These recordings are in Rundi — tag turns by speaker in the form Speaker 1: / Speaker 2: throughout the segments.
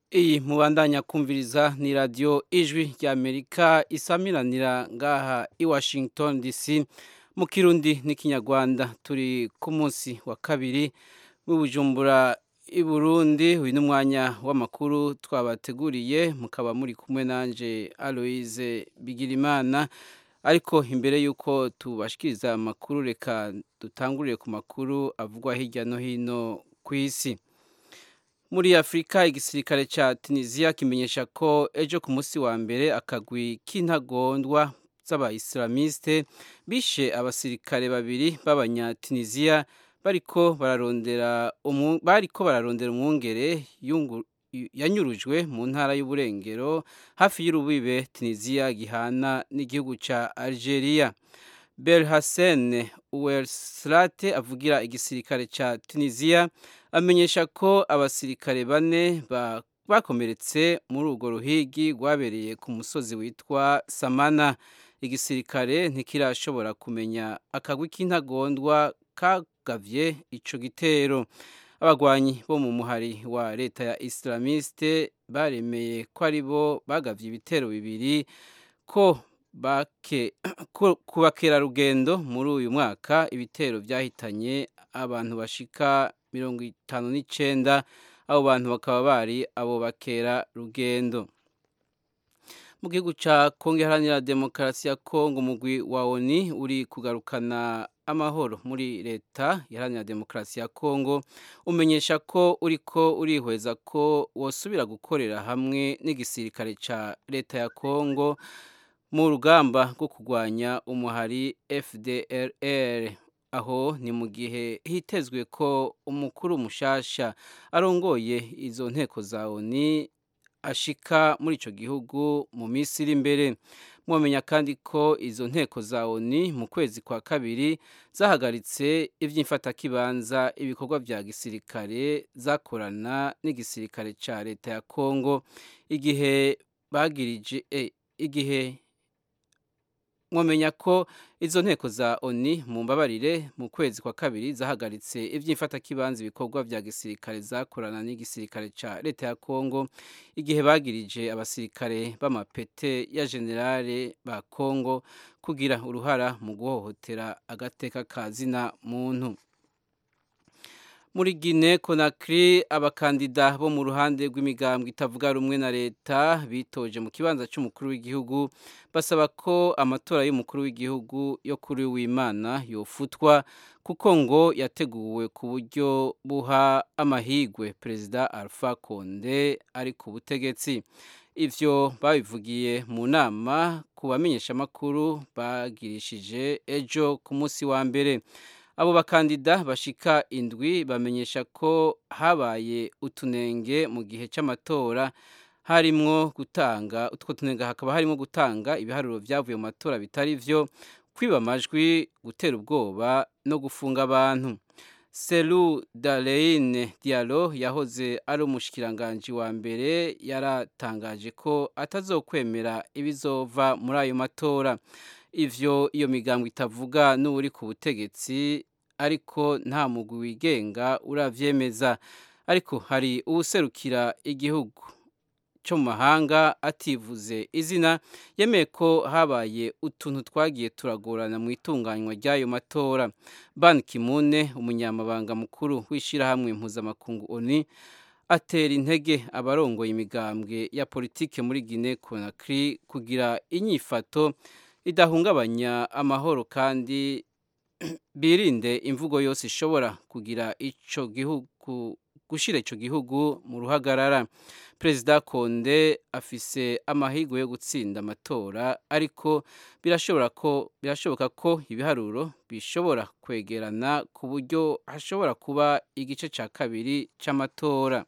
Speaker 1: iyi mubandanya kumviriza ni radiyo ijwi ry'amerika isamiranira ngaha i washington dc mu kirundi n'ikinyarwanda turi ku munsi wa kabiri w'ibujumbura i burundi uyu ni umwanya w'amakuru twabateguriye mukaba muri kumwe nanjye aloise bigirimana ariko imbere y'uko tubashikiriza amakuru reka dutangurire ku makuru avugwa hirya no hino ku isi muri afurika igisirikare cya tunisiya kimenyesha ko ejo ku munsi wa mbere akagwi k'intagondwa z'abayisilamiste bishe abasirikare babiri b'abanyatunisiya bariko bararondera bariko bararondera umwungere yanyurujwe mu ntara y'uburengero hafi y'urubibe tunisiya gihana n'igihugu cya algeria Belhassen Ouelslate avugira igisirikare cya Tunisia amenyesha ko abasirikare bane bakomeretse muri urwo ruhigi rwabereye ku musozi witwa Samana igisirikare ntikirashobora kumenya akagwi k'intagondwa kagavye ico gitero abagwanyi bo mu muhari wa leta ya Islamiste baremeye ko ari bo bagavye ibitero bibiri ko bake ku bakerarugendo muri uyu mwaka ibitero byahitanye abantu bashika mirongo itanu n'icyenda abo bantu bakaba bari abo bakerarugendo mu gihugu cya kongo iharanira demokarasi ya kongo umugwi wa oni uri kugarukana amahoro muri leta iharanira demokarasi ya kongo umenyesha ko uriko urihweza ko wosubira gukorera hamwe n'igisirikare cya leta ya kongo mu rugamba rwo kurwanya umuhari fdrr aho ni mu gihe hitezwe ko umukuru mushasha arongoye izo nteko za oni ashika muri icyo gihugu mu minsi iri imbere mwamenya kandi ko izo nteko za oni mu kwezi kwa kabiri zahagaritse iby'imfatakibanza ibikorwa bya gisirikare zakorana n'igisirikare cya leta ya kongo igihe bagirije igihe mwamenya ko izo nteko za oni mu mbabarire mu kwezi kwa kabiri zahagaritse iby'imfatakibanza ibikorwa bya gisirikare zakorana n'igisirikare cya leta ya kongo igihe bagirije abasirikare b'amapete ya generale ba kongo kugira uruhara mu guhohotera agateka ka zina muntu muri Guinea Conakry abakandida bo mu ruhande rw'imigambwe itavuga rumwe na leta bitoje mu kibanza cy'umukuru w'igihugu basaba ko amatora y'umukuru w'igihugu yo kuri w'Imana yofutwa kuko ngo yateguwe ku buryo buha amahigwe perezida Alpha Conde ari ku butegetsi ivyo babivugiye mu nama ku bamenyeshamakuru bagirishije ejo ku munsi wa mbere abo bakandida bashika indwi bamenyesha ko habaye utunenge mu gihe cy'amatora harimwo gutanga utwo tunenge hakaba harimo gutanga ibiharuro byavuye mu matora bitari byo kwiba amajwi gutera ubwoba no gufunga abantu Selu Daleine Diallo yahoze ari umushikiranganji wa mbere yaratangaje ko atazokwemera ibizova muri ayo matora ivyo iyo migambo itavuga n'uri ku butegetsi ariko nta mugwi wigenga uravyemeza ariko hari uwuserukira igihugu cyo mu mahanga ativuze izina yemeye ko habaye utuntu twagiye turagorana mu itunganywa ry'ayo matora ban kimune umunyamabanga mukuru w'ishyirahamwe mpuzamakungu oni atera intege abarongoye imigambwe ya politike muri Guinea Conakry kugira inyifato idahungabanya amahoro kandi birinde imvugo yose ishobora kugira ico gihugu gushira ico gihugu mu ruhagarara perezida konde afise amahirwe yo gutsinda amatora ariko birashobora ko birashoboka ko ibiharuro bishobora kwegerana ku buryo hashobora kuba igice cya kabiri c'amatora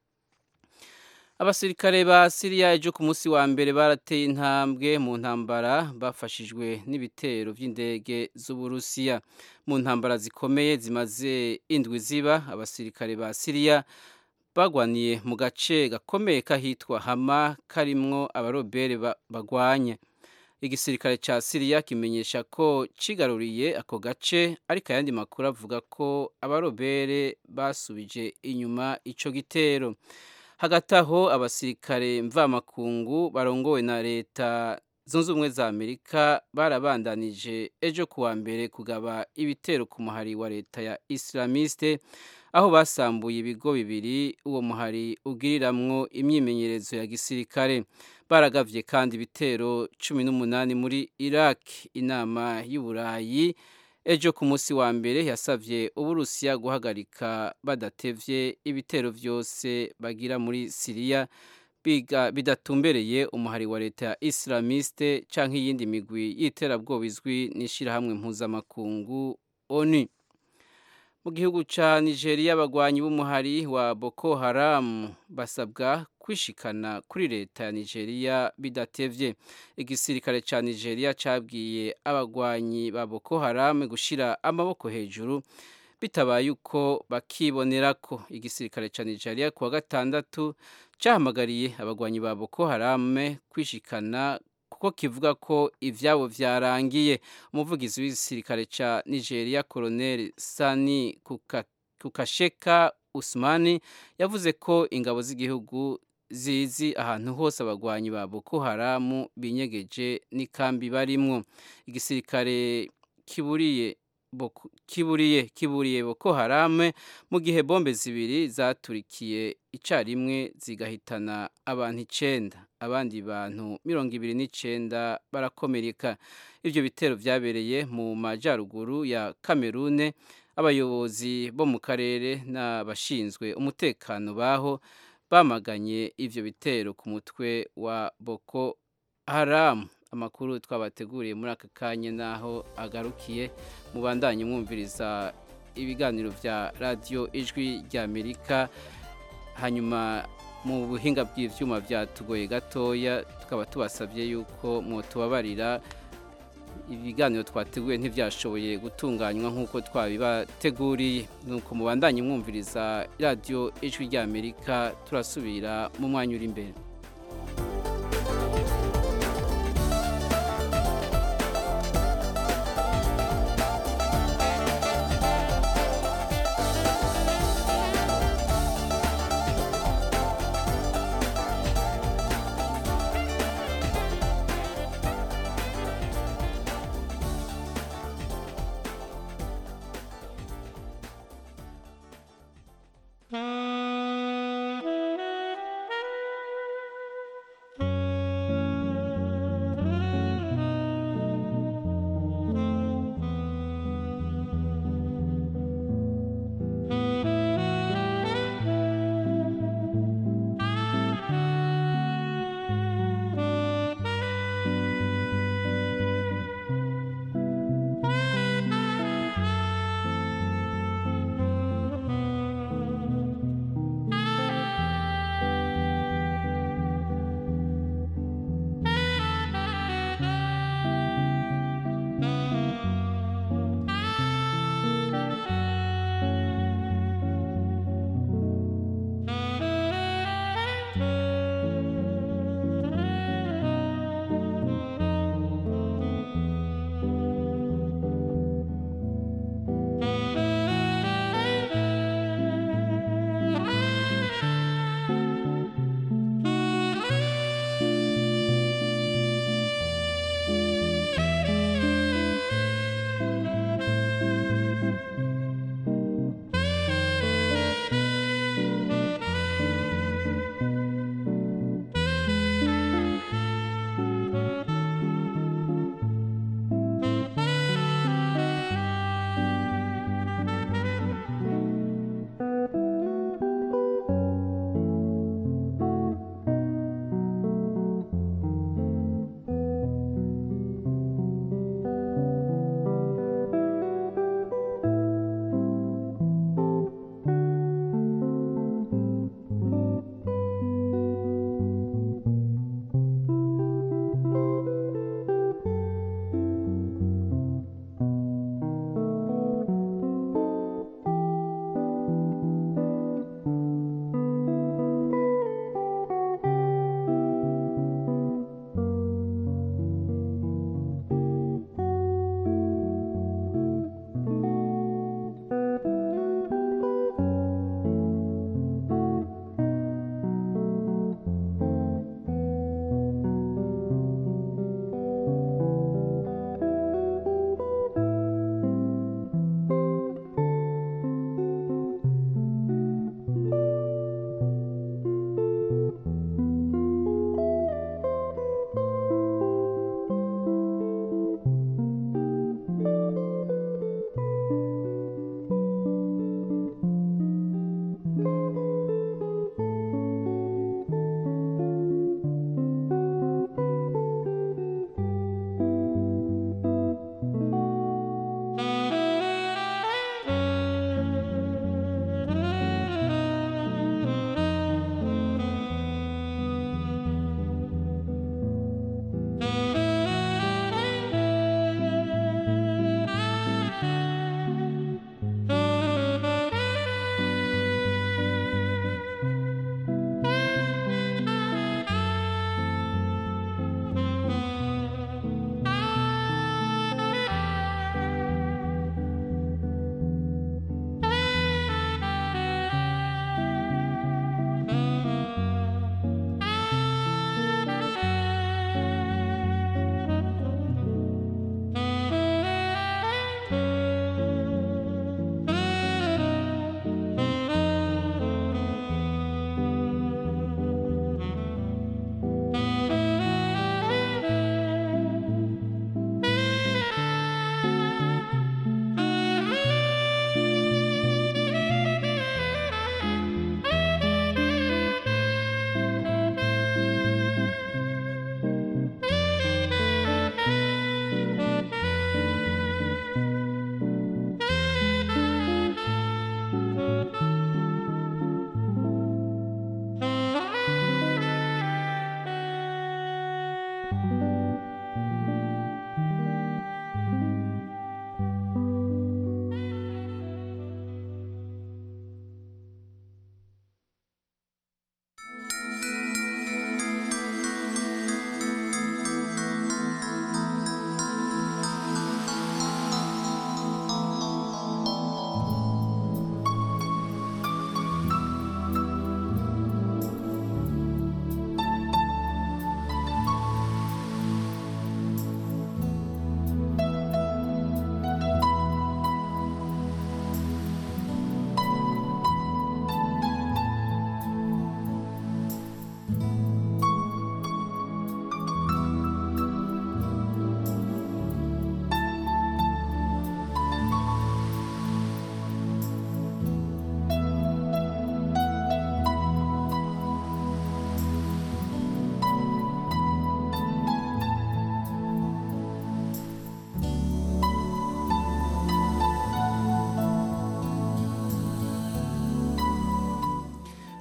Speaker 1: abasirikare ba siriya ejo ku munsi wa mbere barateye intambwe mu ntambara bafashijwe n'ibitero by'indege z'uburusiya mu ntambara zikomeye zimaze indwi ziba abasirikare ba siriya bagwaniye mu gace gakomeye kahitwa hama karimwo abarobere bagwanya igisirikare cya siriya kimenyesha ko kigaruriye ako gace ariko ayandi makuru avuga ko abarobere basubije inyuma ico gitero hagati aho abasirikare mvamakungu barongowe na leta zunze ubumwe za amerika barabandanije ejo kuwa mbere kugaba ibitero ku muhari wa leta ya islamiste aho basambuye ibigo bibiri uwo muhari ugiriramwo imyimenyerezo ya gisirikare baragavye kandi ibitero cumi n'umunani muri iraq inama y'uburayi ejo ku munsi wa mbere yasavye uburusiya guhagarika badatevye ibitero vyose bagira muri siriya biga bidatumbereye umuhari wa leta ya islamiste canke iyindi migwi y'iterabwoba izwi n'ishirahamwe mpuzamakungu onu mu gihugu ca nigeria abagwanyi b'umuhari wa boko haram basabwa kwishikana kuri leta ya nigeria bidatevye igisirikare ca nigeria cabwiye abagwanyi ba boko haram gushira amaboko hejuru bitabaye uko bakibonerako igisirikare ca nigeria kuwa gatandatu cahamagariye abagwanyi ba boko haram kwishikana kuko kivuga ko ivyabo vyarangiye umuvugizi w'igisirikare ca nigeria colonel sani kukasheka usmani yavuze ko ingabo z'igihugu zizi ahantu hose abagwanyi ba boko haramu binyegeje n'ikambi barimwo igisirikare kiburiye Boko, kiburiye kiburiye boko harame mu gihe bombe zibiri zaturikiye icarimwe zigahitana abantu icenda abandi bantu mirongo ibiri n'icenda barakomereka ivyo bitero vyabereye mu majaruguru ya kamerune abayobozi bo mu karere n'abashinzwe umutekano baho bamaganye ivyo bitero ku mutwe wa boko haramu amakuru twabateguriye muri aka kanya naho agarukiye mubandanye mwumviriza ibiganiro vya radiyo ijwi ry'amerika hanyuma mu buhinga bw'ivyuma vyatugoye gatoya tukaba tubasabye yuko mwotubabarira ibiganiro twateguye ntivyashoboye gutunganywa nk'uko twabibateguriye nuko mubandanye mwumviriza radiyo ijwi ry'amerika turasubira mu mwanya uri imbere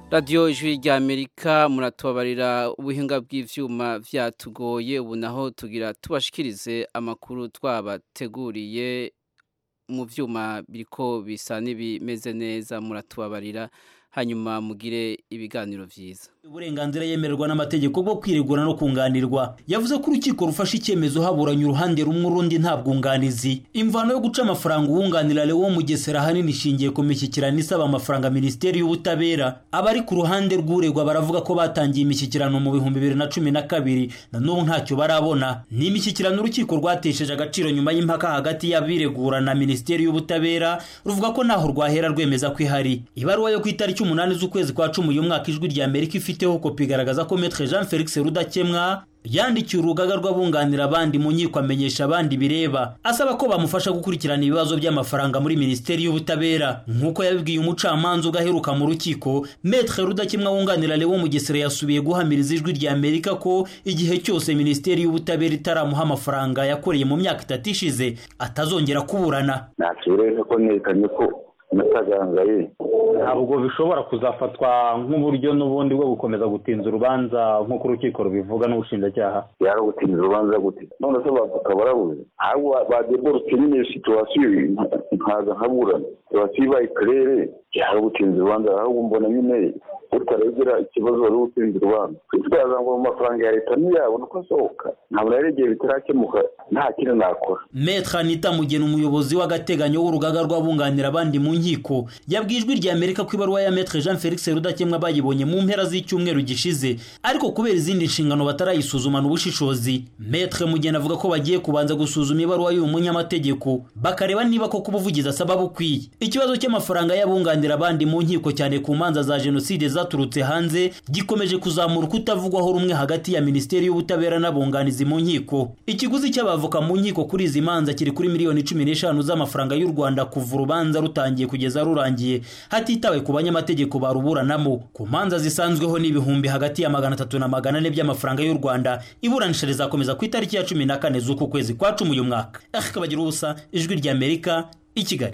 Speaker 1: radiyo ijwi rya amerika muratubabarira ubuhinga bw'ivyuma vyatugoye ubu naho tugira tubashikirize amakuru twabateguriye mu vyuma biriko bisa n'ibimeze neza muratubabarira hanyuma mugire ibiganiro vyiza
Speaker 2: uburenganzira yemererwa n'amategeko bwo kwiregura no kunganirwa yavuze ko urukiko rufashe icyemezo haburanye uruhande rumwe urundi nta bwunganizi imvano yo guca amafaranga uwunganira Leo Mugesera ahanini ishingiye ku mishyikirano isaba amafaranga minisiteri y'ubutabera abari ku ruhande rw'uregwa baravuga ko batangiye imishyikirano mu bihumbi bibiri na cumi na kabiri na n'ubu ntacyo barabona ni imishyikirano urukiko rwatesheje agaciro nyuma y'impaka hagati y'abiregura na minisiteri y'ubutabera ruvuga ko ntaho rwahera rwemeza ko ihari ibaruwa yo ku itariki umunani z'ukwezi kwa cumi uyu mwaka ijwi rya amerika ifiteho kopi igaragaza ko metre jean felix rudakemwa yandikiye urugaga rw'abunganira abandi mu nkiko amenyesha abandi bireba asaba ko bamufasha gukurikirana ibibazo by'amafaranga muri minisiteri y'ubutabera nk'uko yabibwiye umucamanza ugaheruka mu rukiko metre rudakemwa wunganira lewo mugesera yasubiye guhamiriza ijwi rya amerika ko igihe cyose minisiteri y'ubutabera itaramuha amafaranga yakoreye mu myaka itatu ishize atazongera kuburana
Speaker 3: ntakibereka ko nerekanye ko natagangaye
Speaker 4: ntabwo bishobora kuzafatwa nk'uburyo n'ubundi bwo gukomeza gutinza urubanza nk'uko urukiko rubivuga n'ubushinjacyaha
Speaker 3: yari gutinza urubanza gute none se bavoka barabuze ahubwo badeborotse nyine situwasiyo nkaza nkaburana situwasiyo ibaye karere yari gutinza urubanza ahubwo mbona nyine utaregera ikibazo wari gutinza urubanza twitwaza ngo mu mafaranga ya leta ntiyabona uko asohoka ntabwo rero igihe bitarakemuka nta kintu nakora
Speaker 2: metre anita mugena umuyobozi w'agateganyo w'urugaga rw'abunganira abandi mu nkiko yabwiye ijwi rya amerika ko ibaruwa ya metre jean felix rudakemwa bayibonye mu mpera z'icyumweru gishize ariko kubera izindi nshingano batarayisuzumana ubushishozi metre mugena avuga ko bagiye kubanza gusuzuma ibaruwa y'uyu munyamategeko bakareba niba koko ubuvugizi asaba bukwiye ikibazo cy'amafaranga y'abunganira abandi mu nkiko cyane ku manza za jenoside zaturutse hanze gikomeje kuzamura ukutavugwaho rumwe hagati ya minisiteri y'ubutabera n'abunganizi mu nkiko ikiguzi cy'abavoka mu nkiko kuri izi manza kiri kuri miliyoni cumi n'eshanu z'amafaranga y'u rwanda kuva urubanza rutangiye kugeza rurangiye hatitawe ku banyamategeko baruburanamo ku manza zisanzweho n'ibihumbi hagati ya magana atatu na magana ane by'amafaranga y'u rwanda iburanisha rizakomeza ku itariki ya cumi na kane z'uku kwezi kwa cumi uyu mwaka akabagira ubusa ijwi rya amerika i kigali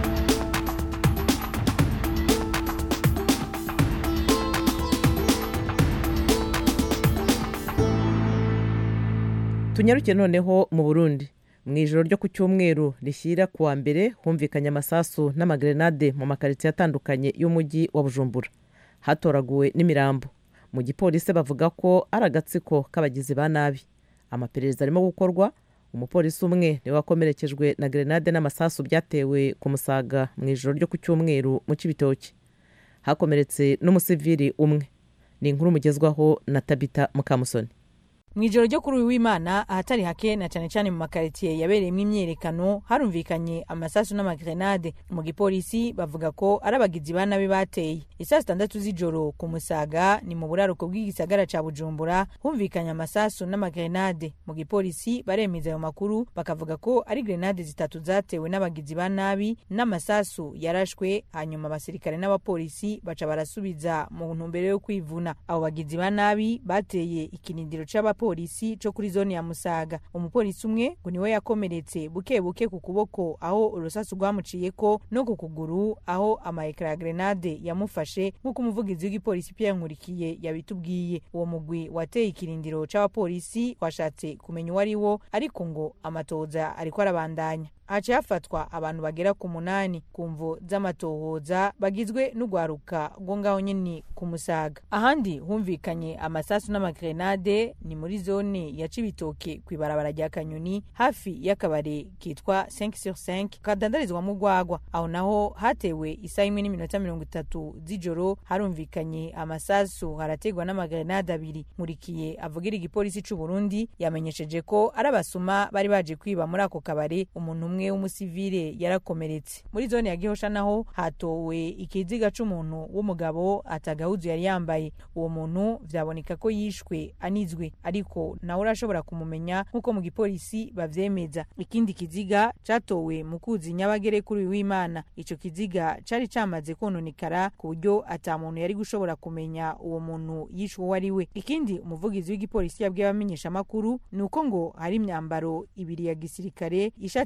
Speaker 5: tunyaruke noneho mu burundi mu ijoro ryo ku cyumweru rishyira ku wa mbere humvikanye amasasu n'amagrenade mu makaritsiye atandukanye y'umujyi wa bujumbura hatoraguwe n'imirambo mu gipolisi bavuga ko ari agatsiko k'abagizi ba nabi amaperereza arimo gukorwa umupolisi umwe niwe wakomerekejwe na grenade n'amasasu byatewe ku musaga mu ijoro ryo ku cyumweru mu cy'ibitoki hakomeretse n'umusivili umwe ni inkuru mugezwaho na tabita mukamusoni
Speaker 6: mu ijoro ryo kuri uyu w'imana ahatari hake na cyane cyane mu makaritsiye yabereyemo imyiyerekano harumvikanye amasasu n'amagrenade mu gipolisi bavuga ko ari abagizi ba nabi bateye isaa sitandatu z'ijoro ku musaga ni mu buraruko bw'igisagara ca bujumbura humvikanye amasasu n'amagrenade mu gipolisi baremeza ayo makuru bakavuga ko ari grenade zitatu zatewe n'abagizi ba nabi n'amasasu yarashwe hanyuma abasirikare n'abapolisi baca barasubiza mu ntumbero yo kwivuna abo bagizi ba nabi bateye ikirindiro c'aba polisi co kuri zone ya musaga umupolisi umwe ngo niwe yakomeretse buke buke ku kuboko aho urusasu rwamuciyeko no ku kuguru aho amaekara ya grenade yamufashe nk'uko umuvugizi w'igipolisi Pierre Nkurikiye yabitubwiye uwo mugwi wateye ikirindiro c'abapolisi washatse kumenya uwo ari wo ariko ngo amatoza ariko arabandanya haciye hafatwa abantu bagera ku munani ku mvo z'amatohoza bagizwe n'urwaruka rwo ngaho nyine ku musaga ahandi humvikanye amasasu n'amagrenade ni muri zone ya cibitoke ku ibarabara rya kanyoni hafi y'akabare kitwa 5 sur 5 kadandarizwamo urwagwa aho naho hatewe isaha imwe n'iminota mirongo itatu z'ijoro harumvikanye amasasu harategwa n'amagrenade abiri nkurikiye avugira igipolisi c'u Burundi yamenyesheje ko ari abasuma bari baje kwiba muri ako kabare umuntu umwe umwe w'umusivile yarakomeretse muri zone ya gihosha naho hatowe ikiziga c'umuntu w'umugabo atagahuzu yari yambaye uwo muntu vyaboneka ko yishwe anizwe ariko nawe urashobora kumumenya nk'uko mu gipolisi bavyemeza ikindi kiziga catowe mu kuzi nyabagere kuri uyu w'imana ico kiziga cari camaze kononekara ku buryo ata muntu yari gushobora kumenya uwo muntu yishwe uwo ari we ikindi umuvugizi w'igipolisi yabwiye abamenyeshamakuru ni uko ngo hari imyambaro ibiri ya gisirikare ishati zibiri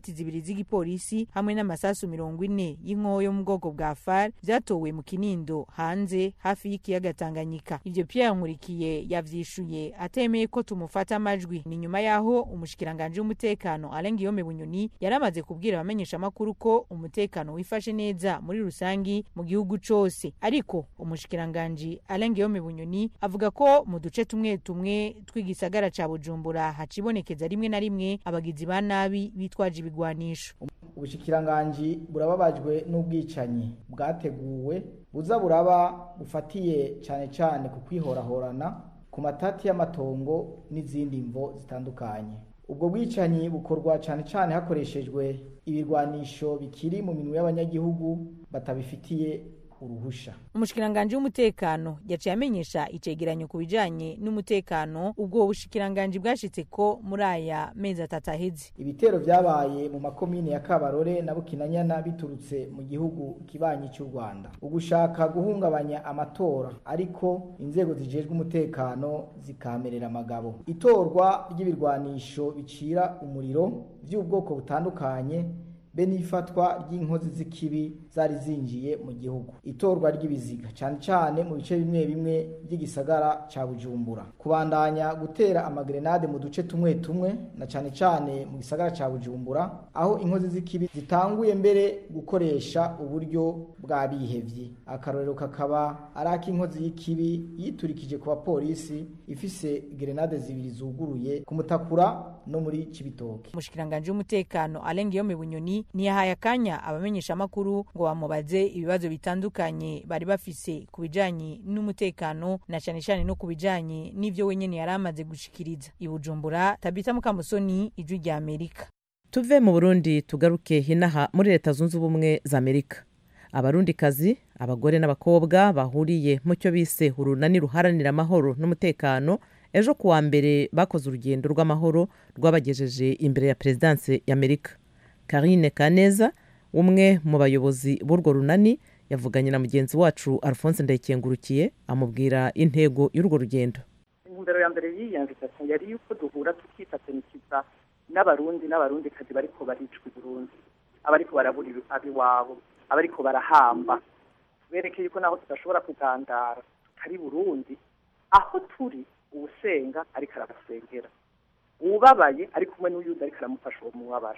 Speaker 6: z'igipolisi hamwe n'amasasu mirongo ine y'inkoho yo mu bwoko bwa far vyatowe mu kinindo hanze hafi y'ikiyaga tanganyika ivyo pierre nkurikiye yavyishuye atemeye ko tumufata amajwi ni nyuma y'aho umushikiranganji w'umutekano alain guillaume bunyoni yari amaze kubwira abamenyeshamakuru ko umutekano wifashe neza muri rusangi mu gihugu cose ariko umushikiranganji alain guillaume bunyoni avuga ko mu duce tumwe tumwe tw'igisagara ca bujumbura hacibonekeza rimwe na rimwe abagizi ba nabi bitwaje ibigwanisho
Speaker 7: ubushikiranganji burababajwe n'ubwicanyi bwateguwe buza buraba bufatiye cyane cyane ku kwihorahorana ku matati y'amatongo n'izindi mvo zitandukanye ubwo bwicanyi bukorwa cyane cyane hakoreshejwe ibirwanisho bikiri mu minwe y'abanyagihugu batabifitiye uruhusha
Speaker 6: umushikiranganji w'umutekano yaciye amenyesha icegeranyo ku bijanye n'umutekano ubwo bushikiranganji bwashitse ko muri aya mezi atatu aheze
Speaker 7: ibitero vyabaye mu makomine ya kabarore na bukinanyana biturutse mu gihugu kibanyi cy'u rwanda ugushaka guhungabanya amatora ariko inzego zijejwe umutekano zikamerera amagabo itorwa ry'ibirwanisho bicira umuriro vy'ubwoko butandukanye be n'ifatwa ry'inkozi z'ikibi zari zinjiye mu gihugu itorwa ry'ibiziga cyane cyane mu bice bimwe bimwe by'igisagara cya bujumbura kubandanya gutera amagrenade mu duce tumwe tumwe na cyane cyane mu gisagara cya bujumbura aho inkozi z'ikibi zitanguye mbere gukoresha uburyo bwa bihevye akarorero kakaba ari ak'inkozi y'ikibi yiturikije ku bapolisi ifise grenade zibiri zuguruye ku mutakura no muri cibitoke
Speaker 6: umushikiranganji w'umutekano alain guillaume bunyoni ntiyahaye akanya abamenyeshamakuru ngo bamubaze ibibazo bitandukanye bari bafise ku bijanye n'umutekano na cane cane no ku bijanye n'ivyo wenyene yari amaze gushikiriza i bujumbura tabita mukamusoni ijwi rya amerika
Speaker 5: tuve mu burundi tugaruke hinaha muri leta zunze ubumwe za amerika abarundikazi abagore n'abakobwa bahuriye mu cyo bise urunani ruharanira amahoro n'umutekano ejo kuwa mbere bakoze urugendo rw'amahoro rwabagejeje imbere ya perezidanse y'amerika karine kaneza umwe mu bayobozi b'urwo runani yavuganye na mugenzi wacu alphonse ndayikengurukiye amubwira intego y'urwo rugendo
Speaker 8: intumbero ya mbere y'iyi nvitation yari yuko duhura tukifatanikiza n'abarundi n'abarundikazi bariko baricwa i burundi abariko barabura abiwabo abariko barahamba berekeye yuko naho tudashobora kugandara tutari burundi aho turi uwusenga ariko arabasengera uwubabaye ari kumwe n'uyundi ariko aramufasha uwo mubabaro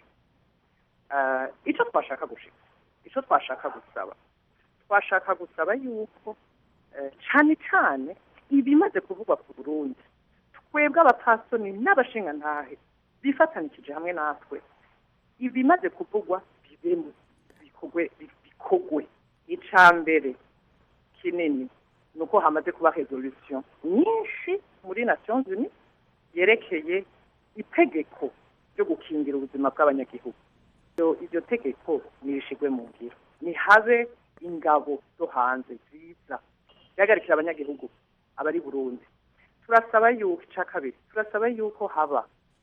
Speaker 8: icyo twashaka gushika icyo twashaka gusaba twashaka gusaba yuko cyane cyane ibimaze kuvugwa ku burundi twebwe abapasoni n'abashingantahe bifatanishije hamwe natwe ibimaze kuvugwa bibemo bikogwe bikogwe icya mbere kinini ni uko hamaze kuba resolution nyinshi muri nations unies yerekeye itegeko ryo gukingira ubuzima bw'abanyagihugu iryo tegeko nirishigwe mu ngiro nihabe ingabo zo hanze ziza zihagarikira abanyagihugu abari burundi turasaba yuko icya kabiri turasaba yuko haba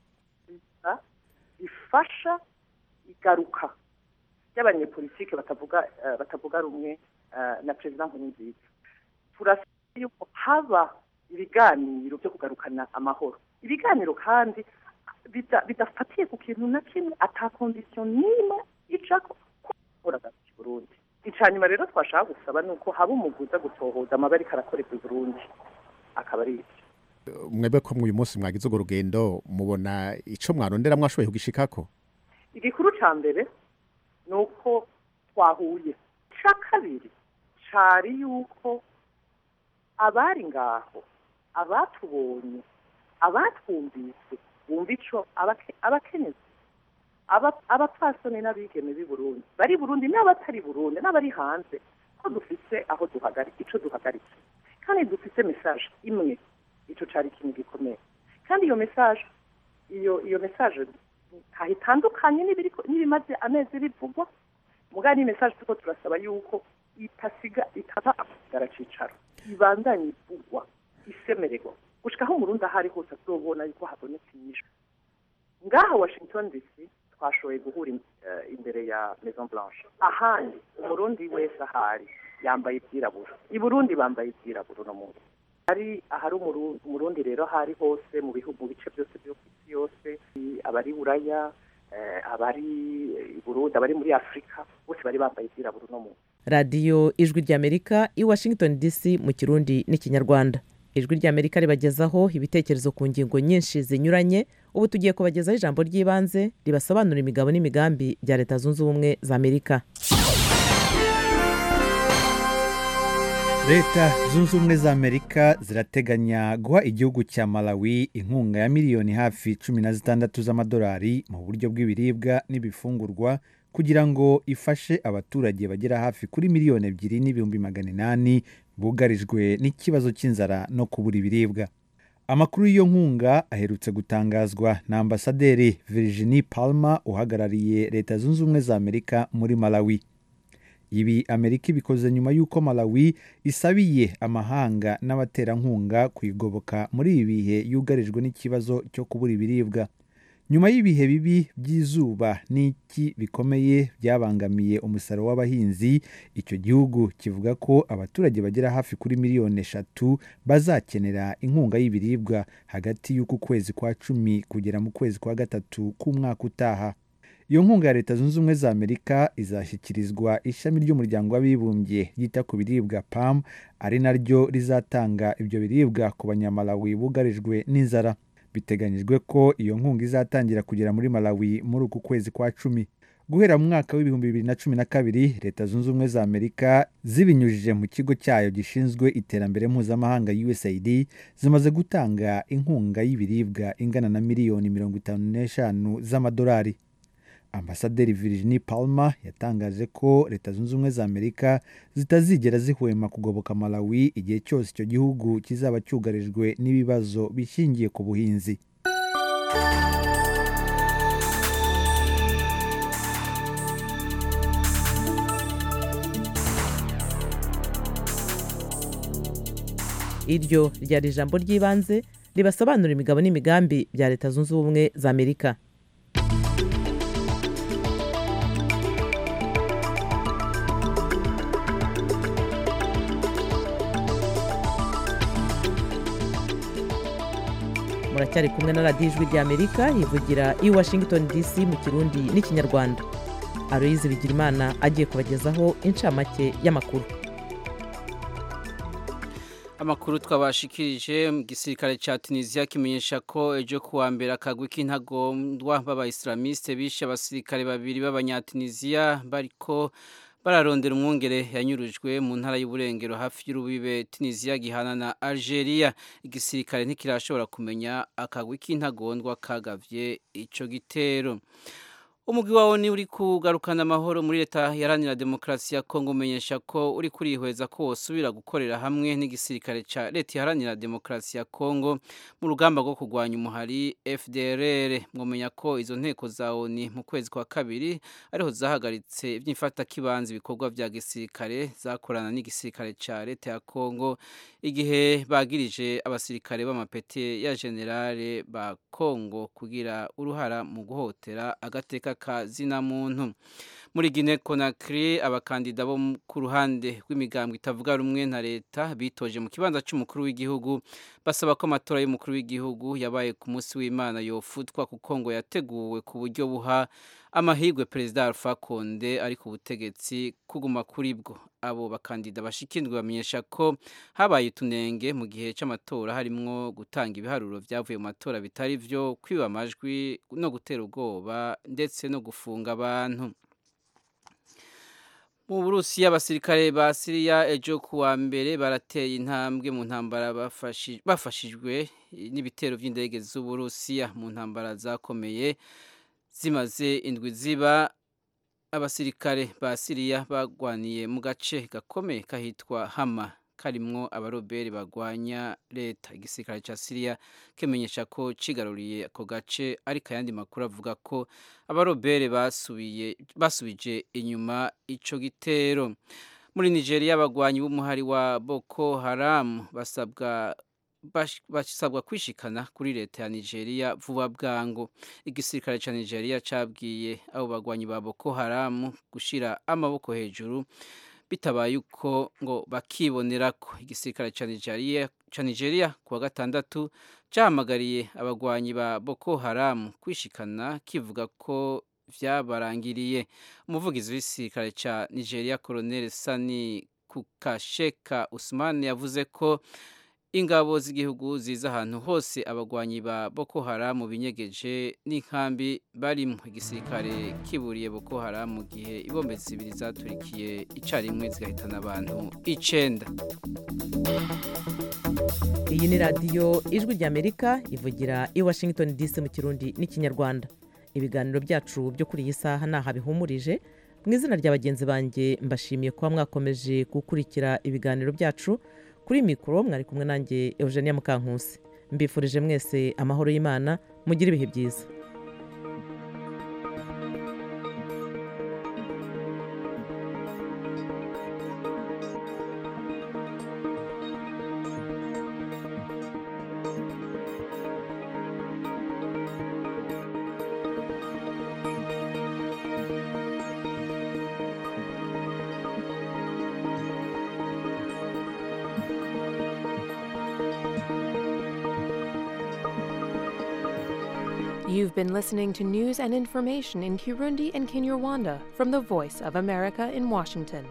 Speaker 8: bifasha igaruka ry'abanyepolitike batavuga batavuga rumwe na perezida nkurunziza turasaba yuko haba ibiganiro byo kugarukana amahoro ibiganiro kandi bidafatiye ku kintu na kimwe ata kondisiyo n'imwe icako kuboraga i burundi icya nyuma rero twashaka gusaba ni uko haba umuguza gutohoza amabari karakorerwa i burundi akaba ari ibyo
Speaker 9: mwebwe ko uyu munsi mwagize urwo rugendo mubona icyo mwarondera mwashoboye kugishikako
Speaker 8: igikuru cya mbere ni uko twahuye icya kabiri cyari yuko abari ngaho abatubonye abatwumvise bumva icyo abakenyezi abapfasoni n'abigeme b'i burundi bari burundi n'abatari burundi n'abari hanze ko dufite aho duhagarika icyo duhagaritse kandi dufite mesaje imwe icyo cyari ikintu gikomeye kandi iyo mesaje iyo iyo mesaje ntaho itandukanye n'ibimaze amezi bivugwa mugari ni mesaje tuko turasaba yuko itasiga itaba agaracicaro ibandanye ivugwa isemererwa gushika aho umurundi aho ari hose azobona yuko habonetse inyishu ngaha washington dc twashoboye guhura imbere ya maison blanche ahandi umurundi wese ahari yambaye ibyirabura i burundi bambaye ibyirabura uno munsi hari ahari umurundi rero ahari hose mu bihugu mu bice byose byo ku isi yose abari buraya abari i burundi abari muri afurika bose bari bambaye ibyirabura uno munsi
Speaker 5: radiyo ijwi ry'amerika i washington dc mu kirundi n'ikinyarwanda ijwi ry'amerika ribagezaho ibitekerezo ku ngingo nyinshi zinyuranye ubu tugiye kubagezaho ijambo ry'ibanze ribasobanura imigabo n'imigambi bya leta zunze ubumwe za amerika
Speaker 10: leta zunze ubumwe za amerika zirateganya guha igihugu cya malawi inkunga ya miliyoni hafi cumi na zitandatu z'amadolari mu buryo bw'ibiribwa n'ibifungurwa kugira ngo ifashe abaturage bagera hafi kuri miliyoni ebyiri n'ibihumbi magana inani bugarijwe n'ikibazo cy'inzara no kubura ibiribwa amakuru y'iyo nkunga aherutse gutangazwa na ambasaderi virginie palma uhagarariye leta zunze ubumwe za amerika muri malawi ibi amerika ibikoze nyuma y'uko malawi isabiye amahanga n'abaterankunga kuyigoboka muri ibi bihe yugarijwe n'ikibazo cyo kubura ibiribwa nyuma y'ibihe bibi by'izuba n'iki bikomeye byabangamiye umusaruro w'abahinzi icyo gihugu kivuga ko abaturage bagera hafi kuri miliyoni eshatu bazakenera inkunga y'ibiribwa hagati y'uku kwezi kwa cumi kugera mu kwezi kwa gatatu k'umwaka utaha iyo nkunga ya leta zunze ubumwe za amerika izashyikirizwa ishami ry'umuryango w'abibumbye ryita ku biribwa pam ari naryo rizatanga ibyo biribwa ku banyamalawi bugarijwe n'inzara biteganyijwe ko iyo nkunga izatangira kugera muri malawi muri uku kwezi kwa cumi guhera mu mwaka w'ibihumbi bibiri na cumi na kabiri leta zunze ubumwe za amerika zibinyujije mu kigo cyayo gishinzwe iterambere mpuzamahanga usaid zimaze gutanga inkunga y'ibiribwa ingana na miliyoni mirongo itanu n'eshanu z'amadolari ambasaderi virginie palma yatangaje ko leta zunze ubumwe za amerika zitazigera zihwema kugoboka malawi igihe cyose icyo gihugu kizaba cyugarijwe n'ibibazo bishingiye ku buhinzi
Speaker 5: iryo ryari ijambo ry'ibanze ribasobanura imigabo n'imigambi bya leta zunze ubumwe za amerika muracyari kumwe na radiyo ijwi ry'amerika yivugira i washington dc mu kirundi n'ikinyarwanda aloyizi bigirimana agiye kubagezaho incamake y'amakuru
Speaker 1: amakuru twabashikirije mu gisirikare cya tunisiya kimenyesha ko ejo kuwa mbere akagwi k'intagondwa b'abayisilamiste bishe abasirikare babiri b'abanyatunisiya bariko bararondera umwungere yanyurujwe mu ntara y'uburengero hafi y'urubibe tunisiya gihana na algeria igisirikare ntikirashobora kumenya akagwi k'intagondwa kagavye ico gitero umugwi wawo ni uri kugarukana amahoro muri leta yaranira demokarasi ya kongo umenyesha ko uri kurihweza ko wosubira gukorera hamwe n'igisirikare ca leta iharanira demokarasi ya kongo mu rugamba rwo kurwanya umuhari fdrr mwomenya ko izo nteko za oni mu kwezi kwa kabiri ariho zahagaritse iby'imfatakibanza ibikorwa vya gisirikare zakorana n'igisirikare ca leta ya kongo igihe bagirije abasirikare b'amapete ya generale ba kongo kugira uruhara mu guhotera agateka ka zina muntu muri Guinea Conakry abakandida bo ku ruhande rw'imigambwe itavuga rumwe na leta bitoje mu kibanza cy'umukuru w'igihugu basaba ko amatora y'umukuru w'igihugu yabaye ku munsi w'Imana yofutwa kuko ngo yateguwe ku buryo buha amahirwe perezida Alpha Conde ari ku butegetsi kuguma kuri bwo abo bakandida bashikindwe bamenyesha ko habaye utunenge mu gihe cy'amatora harimwo gutanga ibiharuro byavuye mu matora bitari byo kwiba amajwi no gutera ubwoba ndetse no gufunga abantu mu burusiya abasirikare ba siriya ejo kuwa mbere barateye intambwe mu ntambara bafashijwe n'ibitero by'indege z'uburusiya mu ntambara zakomeye zimaze indwi ziba abasirikare ba siriya bagwaniye mu gace gakomeye kahitwa hama karimwo abaroberi bagwanya leta igisirikare cya siriya kimenyesha ko cigaruriye ako gace ariko ayandi makuru avuga ko abaroberi basubiye basubije inyuma ico gitero muri nigeria abagwanyi b'umuhari wa boko haram basabwa basabwa kwishikana kuri leta ya nigeria vuba bwangu igisirikare cya nigeria cabwiye abo bagwanyi ba boko haram gushira amaboko hejuru bitabaye uko ngo bakibonera ko igisirikare cya nigeria ca Nigeria kuwa gatandatu cahamagariye abagwanyi ba Boko Haram kwishikana kivuga ko vyabarangiriye umuvugizi w'igisirikare ca Nigeria Colonel Sani Kukasheka Usman yavuze ko ingabo z'igihugu ziza ahantu hose abagwanyi ba Boko Haram binyegeje n'inkambi barimo igisirikare kiburiye Boko Haram mu gihe ibombe zibiri zaturikiye icarimwe zigahitana abantu icenda
Speaker 5: iyi ni radiyo ijwi ry'amerika ivugira i washington dc mu kirundi n'ikinyarwanda ibiganiro byacu byo kuri iyi saha ni aha bihumurije mu izina rya bagenzi banjye mbashimiye kuba mwakomeje gukurikira ibiganiro byacu kuri mikoro mwari kumwe nanjye eugenia mukankusi mbifurije mwese amahoro y'imana mugire ibihe byiza
Speaker 11: You've been listening to news and information in Kirundi and Kinyarwanda from the Voice of America in Washington.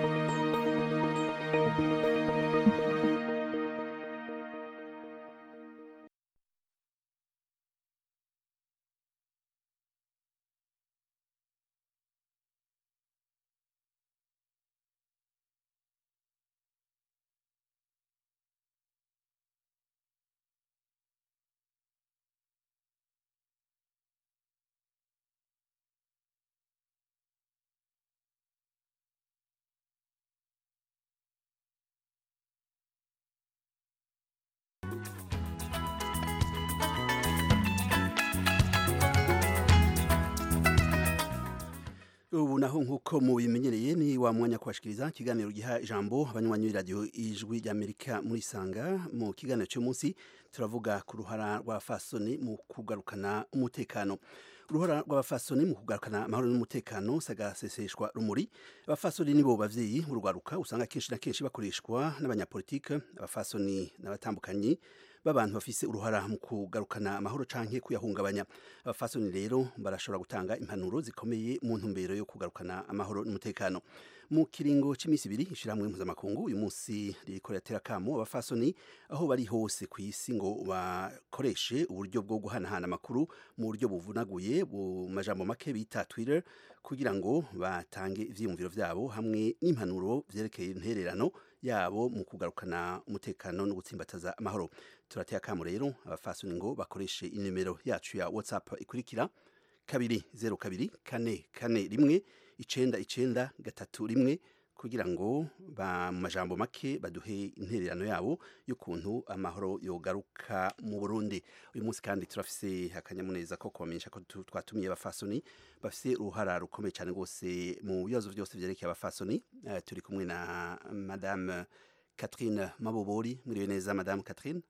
Speaker 12: ubu naho nk'uko mubimenyereye ni wa mwanya kubashikiriza ikiganiro giha ijambo abanywanyi b'iradiyo ijwi ry'amerika muri sanga mu kiganiro cy'umunsi turavuga ku ruhara rw'abafasoni mu kugarukana umutekano uruhara rw'abafasoni mu kugarukana amahoro n'umutekano sagaseseshwa rumuri abafasoni nibo bavyeyi urwaruka usanga kenshi na kenshi bakoreshwa n'abanyapolitike abafasoni n'abatambukanyi b'abantu bafise uruhara mu kugarukana amahoro canke kuyahungabanya abafasoni rero barashobora gutanga impanuro zikomeye mu ntumbero yo kugarukana amahoro n'umutekano mu kiringo c'imisi ibiri ishirahamwe mpuzamakungu uyu munsi ririko riratera kamo abafasoni aho bari hose ku isi ngo bakoreshe uburyo bwo guhanahana amakuru mu buryo buvunaguye mu majambo make bita twitter kugira ngo batange ivyiyumviro vyabo hamwe n'impanuro vyerekeye intererano yabo mu kugarukana umutekano no gutsimbataza amahoro turateye akamo rero abafasoni ngo bakoreshe inimero yacu ya whatsapp ikurikira kabiri zero kabiri kane kane rimwe icenda icenda gatatu rimwe kugira ngo ba mu majambo make baduhe intererano yabo y'ukuntu amahoro yogaruka mu Burundi uyu munsi kandi turafise akanyamuneza ko kubamenyesha ko tu- twatumiye abafasoni bafise uruhara rukomeye cyane rwose mu bibazo byose vyerekeye abafasoni Eh, turi kumwe na madame Catherine Mabobori mwiriwe neza madame Catherine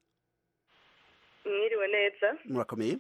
Speaker 13: mwiriwe neza
Speaker 12: murakomeye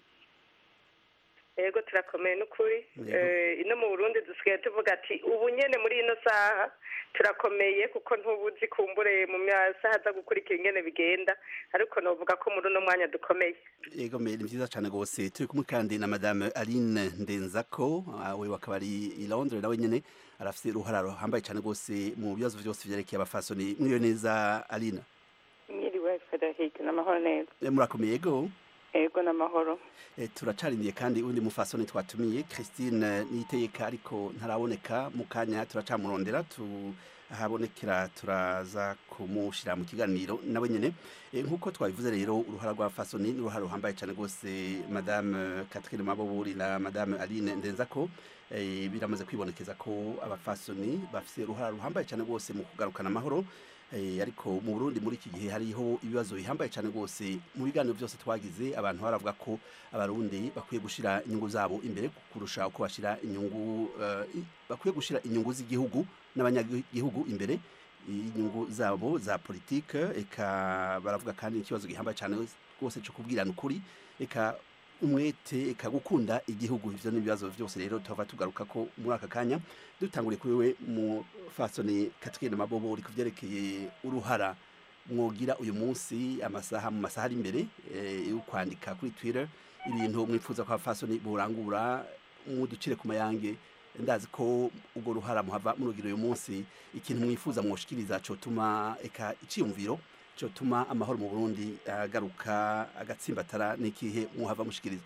Speaker 13: yego turakomeye n'ukuri
Speaker 12: Yego.
Speaker 13: Eh, ino mu burundi dusigaye tuvuga ati ubu nyene muri ino saha turakomeye kuko ntubuzi kumbure mu masaha aza gukurikira ingene bigenda ariko novuga ko muri uno mwanya dukomeye
Speaker 12: Ego me ni vyiza cyane gose turi kumwe kandi na madame Aline Ndenzako ah, we wakaba ari i Londres nawe nyene arafise uruhara ruhambaye cyane gose mu bibazo vyose vyerekeye abafasoni mwiriwe neza Aline
Speaker 13: mwiriwe frederic n'amahoro neza
Speaker 12: Eh, murakomeye ego
Speaker 13: yego n'amahoro
Speaker 12: Eh, turacarimiye kandi undi mufasoni twatumiye Christine Niteyeka ariko ntaraboneka mu kanya turacamurondera tu ahabonekera turaza kumushira mu kiganiro nawe nyene Eh, nk'uko twabivuze rero uruhara rwa fasoni ni uruhara ruhambaye cyane rwose madame Catherine Maboburi na madame Aline Ndenzako eh, biramaze kwibonekeza ko abafasoni bafise uruhara ruhambaye cyane rwose mu kugarukana amahoro Eh, ariko mu Burundi muri iki gihe hariho ibibazo bihambaye cyane rwose mu biganiro byose twagize abantu baravuga ko abarundi bakwiye gushira inyungu zabo imbere kurusha uko bashira inyungu eh, i- bakwiye gushira inyungu z'igihugu n'abanyagihugu imbere inyungu zabo za politike eka baravuga kandi ikibazo gihambaye cyane rwose cyo kubwirana ukuri eka umwete eka gukunda igihugu ivyo n'ibibazo byose rero tuhava tugaruka ko muri aka kanya dutanguriye kuri we mu fasoni Catherine Mabobo uri kuvyerekeye uruhara mwogira uyu munsi amasaha mu masaha ari imbere eh, yo kwandika kuri twitter ibintu mwifuza ko abafasoni burangura muducire ku mayange ndazi ko ubwo ruhara muhava murugira uyu munsi ikintu mwifuza mwoshikiriza cotuma eka iciyumviro cotuma amahoro mu burundi agaruka agatsimbatara n'ikihe muhava mushikiriza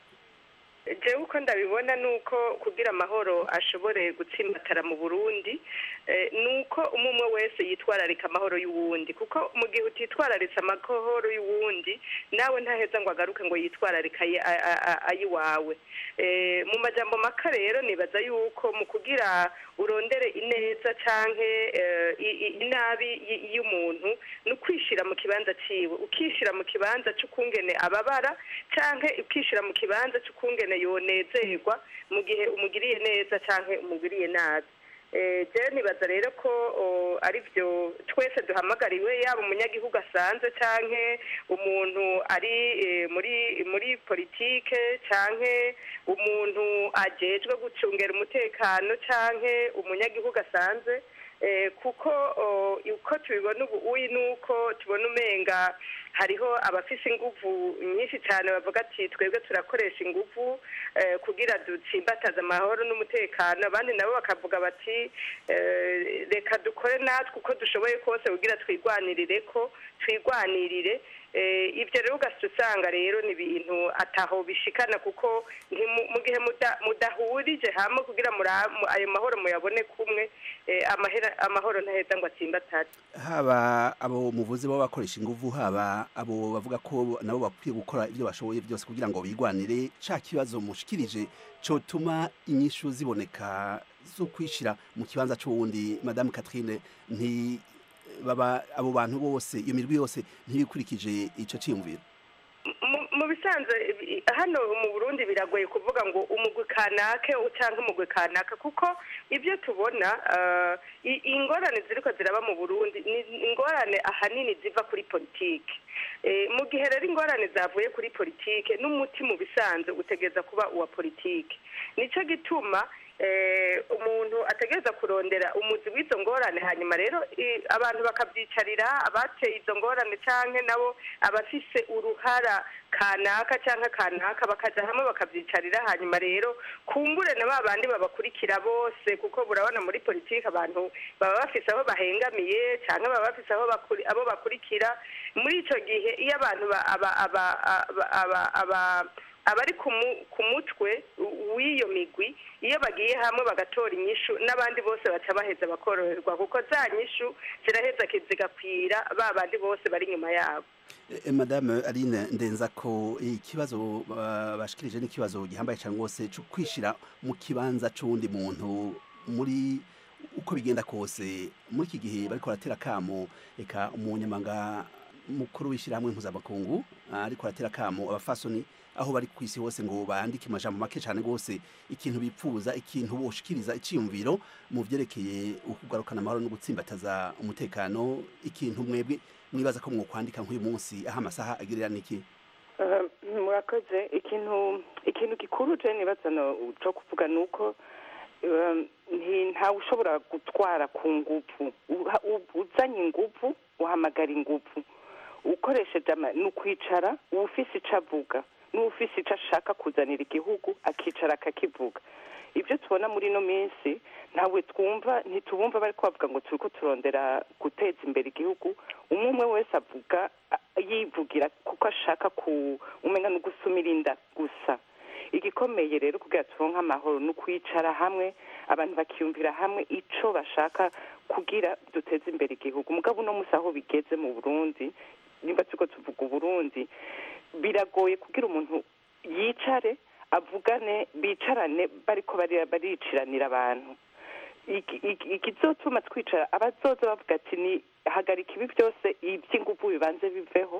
Speaker 13: jewe uko ndabibona ni uko kugira amahoro ashobore gutsimbatara mu burundi eh, ni uko umwe umwe wese yitwararika amahoro y'uwundi kuko mu gihe utitwararitse amahoro y'uwundi nawe ntaheza ngo agaruke ngo yitwararike ayi- a- a- a- ayiwawe Eh, mu majambo maka rero nibaza yuko mu kugira urondere ineza canke eh, i- i- inabi y- y'umuntu ni ukwishira mu kibanza ciwe ukishira mu kibanza c'ukungene ababara canke ukishira mu kibanza c'ukungene yonezerwa mu gihe umugiriye neza canke umugiriye nabi Eh, jewe nibaza rero ko o, ari byo twese duhamagariwe yaba umunyagihugu asanzwe canke umuntu ari eh, muri muri politike canke umuntu ajejwe gucungera umutekano canke umunyagihugu asanzwe eh, kuko o, uko tubibona ubu uyi nuko tubona umenga hariho abafise inguvu nyinshi cyane bavuga ati twebwe turakoresha inguvu eh, kugira dutsimbataze amahoro n'umutekano abandi nabo bakavuga bati eh, reka dukore natwe uko dushoboye kose kugira twigwanirire ko twigwanirire Eh, ibyo rero ugahita usanga rero ni ibintu ataho bishikana kuko ntimu- mu gihe muda- mudahurije hamwe kugira mura- mu- ayo mahoro muyabone kumwe eh, amahera- amahoro ntaheza ngo atsimbatare
Speaker 12: haba abo muvuzi baba bakoresha inguvu haba abo bavuga ko nabo bakwiye gukora ibyo bashoboye byose kugira ngo bigwanire ca kibazo mushikirije cotuma inyishu ziboneka zo kwishira mu kibanza c'uwundi madame Catherine nti baba abo bantu bose iyo mirwi yose ntibikurikije ico ciyumviro
Speaker 13: Mu- mu bisanzwe ibi- hano mu burundi biragoye kuvuga ngo umugwi kanake cyangwa umugwi kanaka kuko ibyo tubona eh, i- ingorane ziriko ziraba mu burundi ni ingorane ahanini ziva kuri politike Eh, mu gihe rero ingorane zavuye kuri politike n'umuti mu bisanzwe utegereza kuba uwa politike nico gituma eh, umuntu ategereza kurondera umuzi w'izo ngorane hanyuma rero i- abantu bakabyicarira abateye izo ngorane canke nabo abafise uruhara kanaka canke kanaka bakaja hamwe bakavyicarira hanyuma rero kumbure na ba bandi babakurikira bose kuko burabona muri politiki abantu baba bafise aho bahengamiye canke baba bafise aho bakuri- abo bakurikira muri ico gihe iyo abantu ba- aba- aba- aba- aba- aba- abari ku mu- ku mutwe w'iyo migwi iyo bagiye hamwe bagatora inyishu n'abandi bose baca baheza bakoroherwa kuko za nyishu ziraheza zigakwira ba bandi bose bari inyuma yabo
Speaker 12: Eh, madame Aline ndenza ko ikibazo ba- bashikirije n'ikibazo gihambaye cyane rwose cyo kwishira mu kibanza c'uwundi muntu muri uko bigenda kose muri iki gihe bariko baratera kamo eka umunyamanga mukuru w'ishyirahamwe mpuzamakungu ah, ariko aratera kamo abafasoni aho bari ku isi hose ngo bandike amajambo make cyane rwose ikintu bipfuza ikintu boshikiriza iciyumviro mu vyerekeye ukugarukana amahoro no gutsimbataza umutekano ikintu mwebwe mwibaza ko mwokwandika nk'uyu munsi aho amasaha agirira niki
Speaker 14: Eh, murakoze ikintu ikintu gikuru je nibaza no cyo kuvuga nuko eh, nti- ntawe ushobora gutwara ku nguvu Uha- u- uzanye inguvu uhamagara inguvu ukoresheje ama- ni ukwicara uwufise ico avuga n'uwufise ico ashaka kuzanira igihugu akicara akakivuga ibyo tubona muri ino minsi ntawe twumva ntitubumva bari kubavuga ngo turiko turondera guteza imbere igihugu umwe umwe wese avuga a- yivugira kuko ashaka ku umenya no gusumira inda gusa igikomeye rero kugira turonke amahoro ni ukwicara hamwe abantu bakiyumvira hamwe ico bashaka kugira duteze imbere igihugu mugabo uno musi aho bigeze mu burundi nimba turiko tuvuga uburundi biragoye kugira umuntu yicare avugane bicarane bariko bari- bariciranira abantu Iki- iki- ikizotuma twicara abazoza bavuga ati ni hagarika ibi byose iby'inguvu bibanze biveho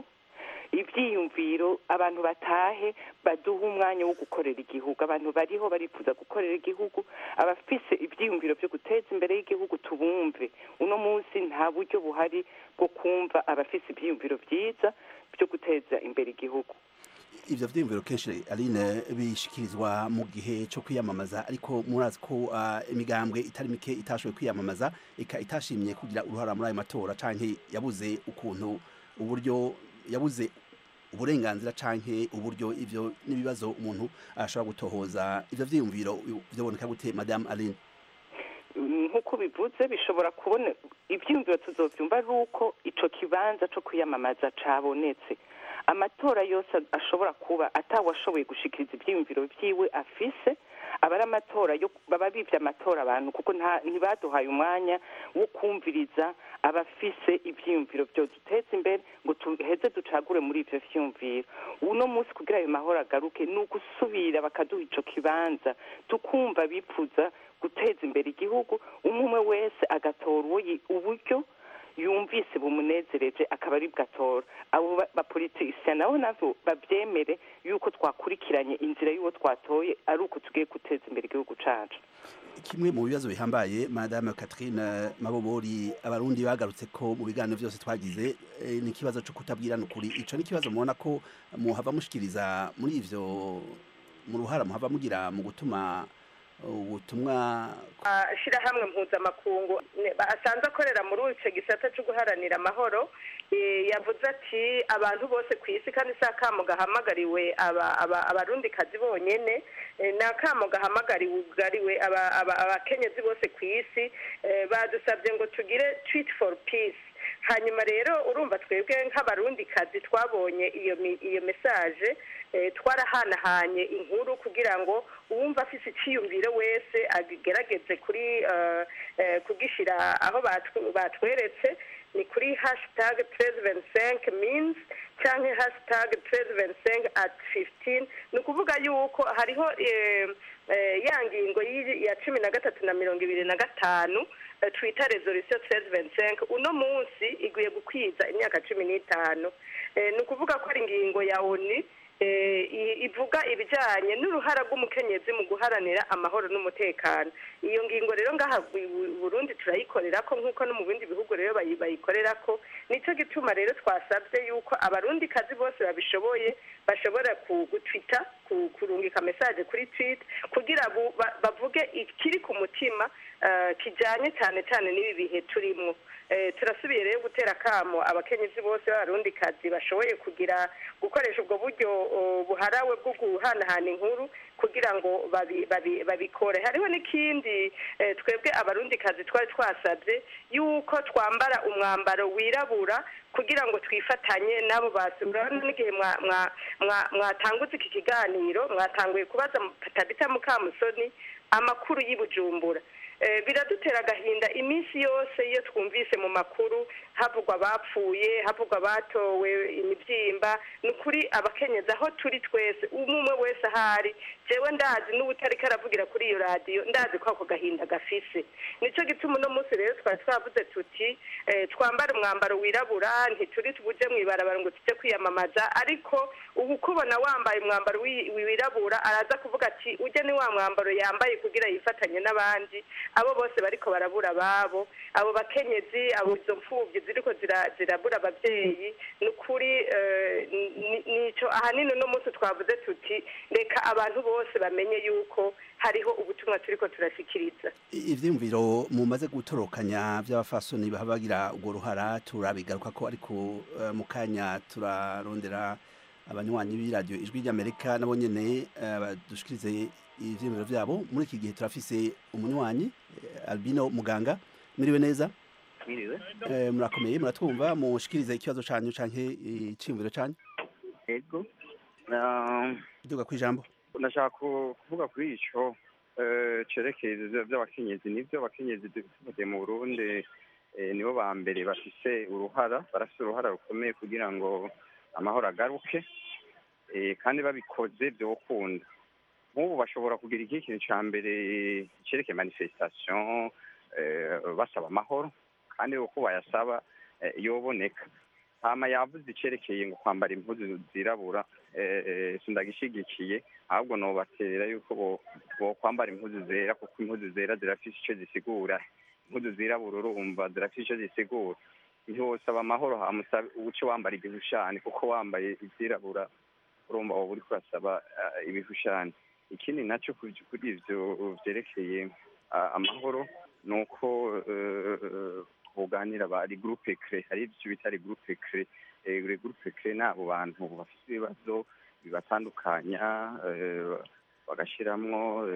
Speaker 14: ibyiyumviro abantu batahe baduhe umwanya wo gukorera igihugu abantu bariho barifuza gukorera igihugu abafise ibyiyumviro byo guteza imbere y'igihugu tubumve uno munsi nta buryo buhari bwo kumva abafise ibyiyumviro byiza byo guteza imbere igihugu
Speaker 12: ivyo vyiyumviro kenshi aline bishikirizwa mu gihe cyo kwiyamamaza ariko murazi ko ah, imigambwe itari mike itashoboye kwiyamamaza ika itashimye kugira uruhara muri ayo matora canke yabuze ukuntu uburyo yabuze uburenganzira canke uburyo ivyo n'ibibazo umuntu ashobora gutohoza ivyo vyiyumviro vyoboneka gute madame aline
Speaker 14: nk'uko bivuze bishobora kubona ibyiyumviro tuzovyumva ari uko ico kibanza co kwiyamamaza cabonetse amatora yose ashobora kuba atawashoboye gushikiriza ivyiyumviro vyiwe afise aba ari amatora yo baba bivye amatora abantu kuko nta ntibaduhaye umwanya wo kumviriza abafise ivyiyumviro vyoduteza imbere ngo tuheze ducagure muri ivyo vyiyumviro uno munsi kugira ayo mahoro agaruke ni ugusubira bakaduha ico kibanza tukumva bipfuza guteza imbere igihugu umwe umwe wese agatora uwo yi- uburyo yumvise bumunezereje akaba ari bwatora abo ba- bapolitisiya nabo navyo bavyemere yuko twakurikiranye inzira y'uwo twatoye ari uko tugiye guteza imbere igihugu cacu
Speaker 12: kimwe mu bibazo bihambaye madame Catherine Mabobori abarundi bagarutse ko mu biganiro byose twagize eh, ni ikibazo cyo kutabwirana ukuri ico ni ikibazo mubona ko muhava mushikiriza muri ivyo mu ruhara muhava mugira mu gutuma ubutumwa
Speaker 13: shirahamwe mpuzamakungu ne- asanzwe akorera muri ico gisata co guharanira amahoro eh, yavuze ati abantu bose ku isi kandi si akamo gahamagariwe aba- aba- abarundikazi bonyene eh, ni akamo gahamagariwe aba- aba- abakenyezi bose ku isi eh, badusabye ngo tugire tweet for peace hanyuma rero urumva twebwe nk'abarundikazi twabonye iyo mi- iyo mesaje eh, twarahanahanye inkuru kugira ngo uwumva afise iciyumviro wese agerageze kuri eh, eh, kugishira aho batw- batweretse ni kuri hashtag 1325 means canke hashtag 1325 at 15 ni ukuvuga yuko hariho eh, eh, ya ngingo y'i- ya cumi na gatatu na mirongo ibiri na gatanu eh, twita resolution 1325 uno munsi iguye gukwiza imyaka cumi n'itanu Eh, ni ukuvuga ko ari ingingo ya oni eh, i- ivuga ibijanye n'uruhara rw'umukenyezi mu guharanira amahoro n'umutekano iyo ngingo rero ngaha i Bu- burundi turayikorera ko nk'uko no mu bindi bihugu rero bayi- bayikorera ko nico gituma rero twasabye yuko abarundi kazi bose babishoboye bashobora ku- gutwita ku- kurungika message kuri tweet kugira bu- ba- bavuge ikiri ku mutima eh, kijanye cyane cyane n'ibi bihe turimwo Eh, turasubiye rero gutera akamo abakenyezi bose b'abarundi kazi bashoboye kugira gukoresha ubwo buryo oh, buharawe bwo guhanahana inkuru kugira ngo babi- babi- babikore hariho n'ikindi eh, twebwe abarundi kazi twari twasabye yuko twambara umwambaro wirabura kugira ngo twifatanye n'abo basi urabona n'igihe mwa- mwa- mwa- mwatanguze iki kiganiro mwatanguye kubaza tabita mukamusoni amakuru y'i bujumbura Eh, biradutera agahinda iminsi yose iyo twumvise mu makuru havugwa abapfuye havugwa abatowe imibyimba ni ukuri abakenyezi aho turi twese umwe umwe wese ahari jewe ndazi n'ubutariko aravugira kuri iyo radiyo ndazi ko ako gahinda gafise nico gituma uno munsi rero twari twavuze tuti eh, twambare umwambaro wirabura ntituri tubuje mw'ibarabara ngo tujye kwiyamamaza ariko ubu kubona wambaye umwambaro wi- wirabura araza kuvuga ati ujya ni wa mwambaro yambaye kugira yifatanye n'abandi abo bose bariko barabura ababo abo bakenyezi abo izo mfubyi ziriko zira- zirabura abavyeyi ni ukuri eh, ni- nico ahanini uno munsi twavuze tuti reka abantu bose bamenye yuko hariho ubutumwa turiko turashikiriza
Speaker 12: ivyiyumviro mumaze gutorokanya by'abafasoni baba bagira urwo ruhara turabigaruka ko ariko eh, mu kanya turarondera abanywanyi b'iradiyo ijwi ry'amerika nabo nyene eh, badushikirize ivyiyumviro vyabo muri iki gihe turafise umunywanyi eh, albino muganga miriwe neza
Speaker 15: Mwiriwe.
Speaker 12: Eh, murakomeye muratwumva mushikirize ikibazo canyu canke iciyumviro canyu
Speaker 15: Ego. Na-
Speaker 12: duga kwijambo
Speaker 15: Ndashaka ku- kuvuga kuri ico eh, cerekeye ivyo vy'abakenyezi nivyo abakenyezi dufite mu Burundi eh, nibo ba mbere bafise uruhara barafise uruhara rukomeye kugira ngo amahoro agaruke eh, kandi babikoze vyokunda nk'ubu bashobora kugira iki kintu ca mbere cerekeye manifestation eh, basaba amahoro kandi uko bayasaba eh, yoboneka hama yavuze icerekeye ngo kwambara impuzu zirabura eh, eh, sindagishigikiye ahubwo nobatera yuko bo- bokwambara impuzu zera kuko impuzu zera zirafise ico zisigura impuzu zirabura urumva zirafise ico zisigura ntiwosaba amahoro hama usabe uce wambara igishushanyo kuko wambaye izirabura urumva uba uri kurasaba ibishushanyo ikindi nacyo kuri ibyo byerekeye amahoro ni uko buganira ba gurupe kire hari ibyo bita gurupe kire gurupe kire ni abo bantu bafite ibibazo bibatandukanya bagashyiramo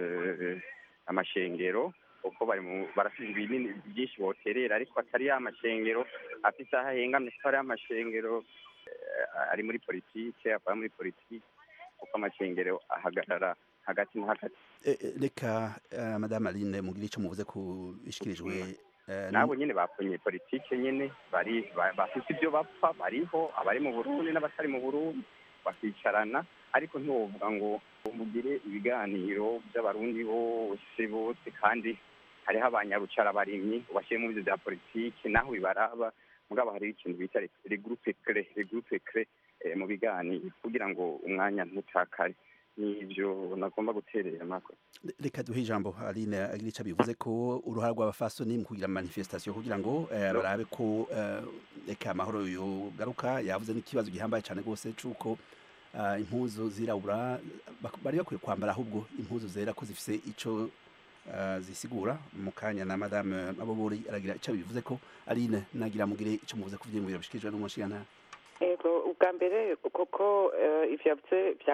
Speaker 15: amashengero kuko barafite ibinini byinshi boterera ariko atari ya mashengero afite aho ahengamye ko ari amashengero ari muri politike akaba muri politike kuko amashengero ahagarara hagati na hagati
Speaker 12: reka madame aline mugire icyo muvuze ku bishyikirijwe
Speaker 15: nabo nyine baponye politike nyine bari bafite ibyo bapfa bariho abari mu burundi n'abatari mu burundi bakicarana ariko ntiwovuga ngo mugire ibiganiro by'abarundi bose bose kandi hariho abanyarucara barimyi bashyire mu byo bya politiki naho bibaraba mugabo hariho ikintu bita regurupe kere regurupe kere mu biganiro kugira ngo umwanya ntutakare nibyo nagomba guterera mako
Speaker 12: reka duhe ijambo aline agira icyo bivuze ko uruhare rw'abafasoni mu kugira manifestation kugira ngo barabe ko reka amahoro yogaruka yavuze n'ikibazo gihambaye cyane rwose cy'uko impuzu zirabura bari bakwiye kwambara ahubwo impuzu zera ko zifite icyo zisigura mu kanya na madame mabobori aragira icyo bivuze ko aline nagira mugire icyo muvuze ku byiyumviro bishyikirijwe n'umushinga
Speaker 14: yego ubwa mbere kuko ivyo yavuze bya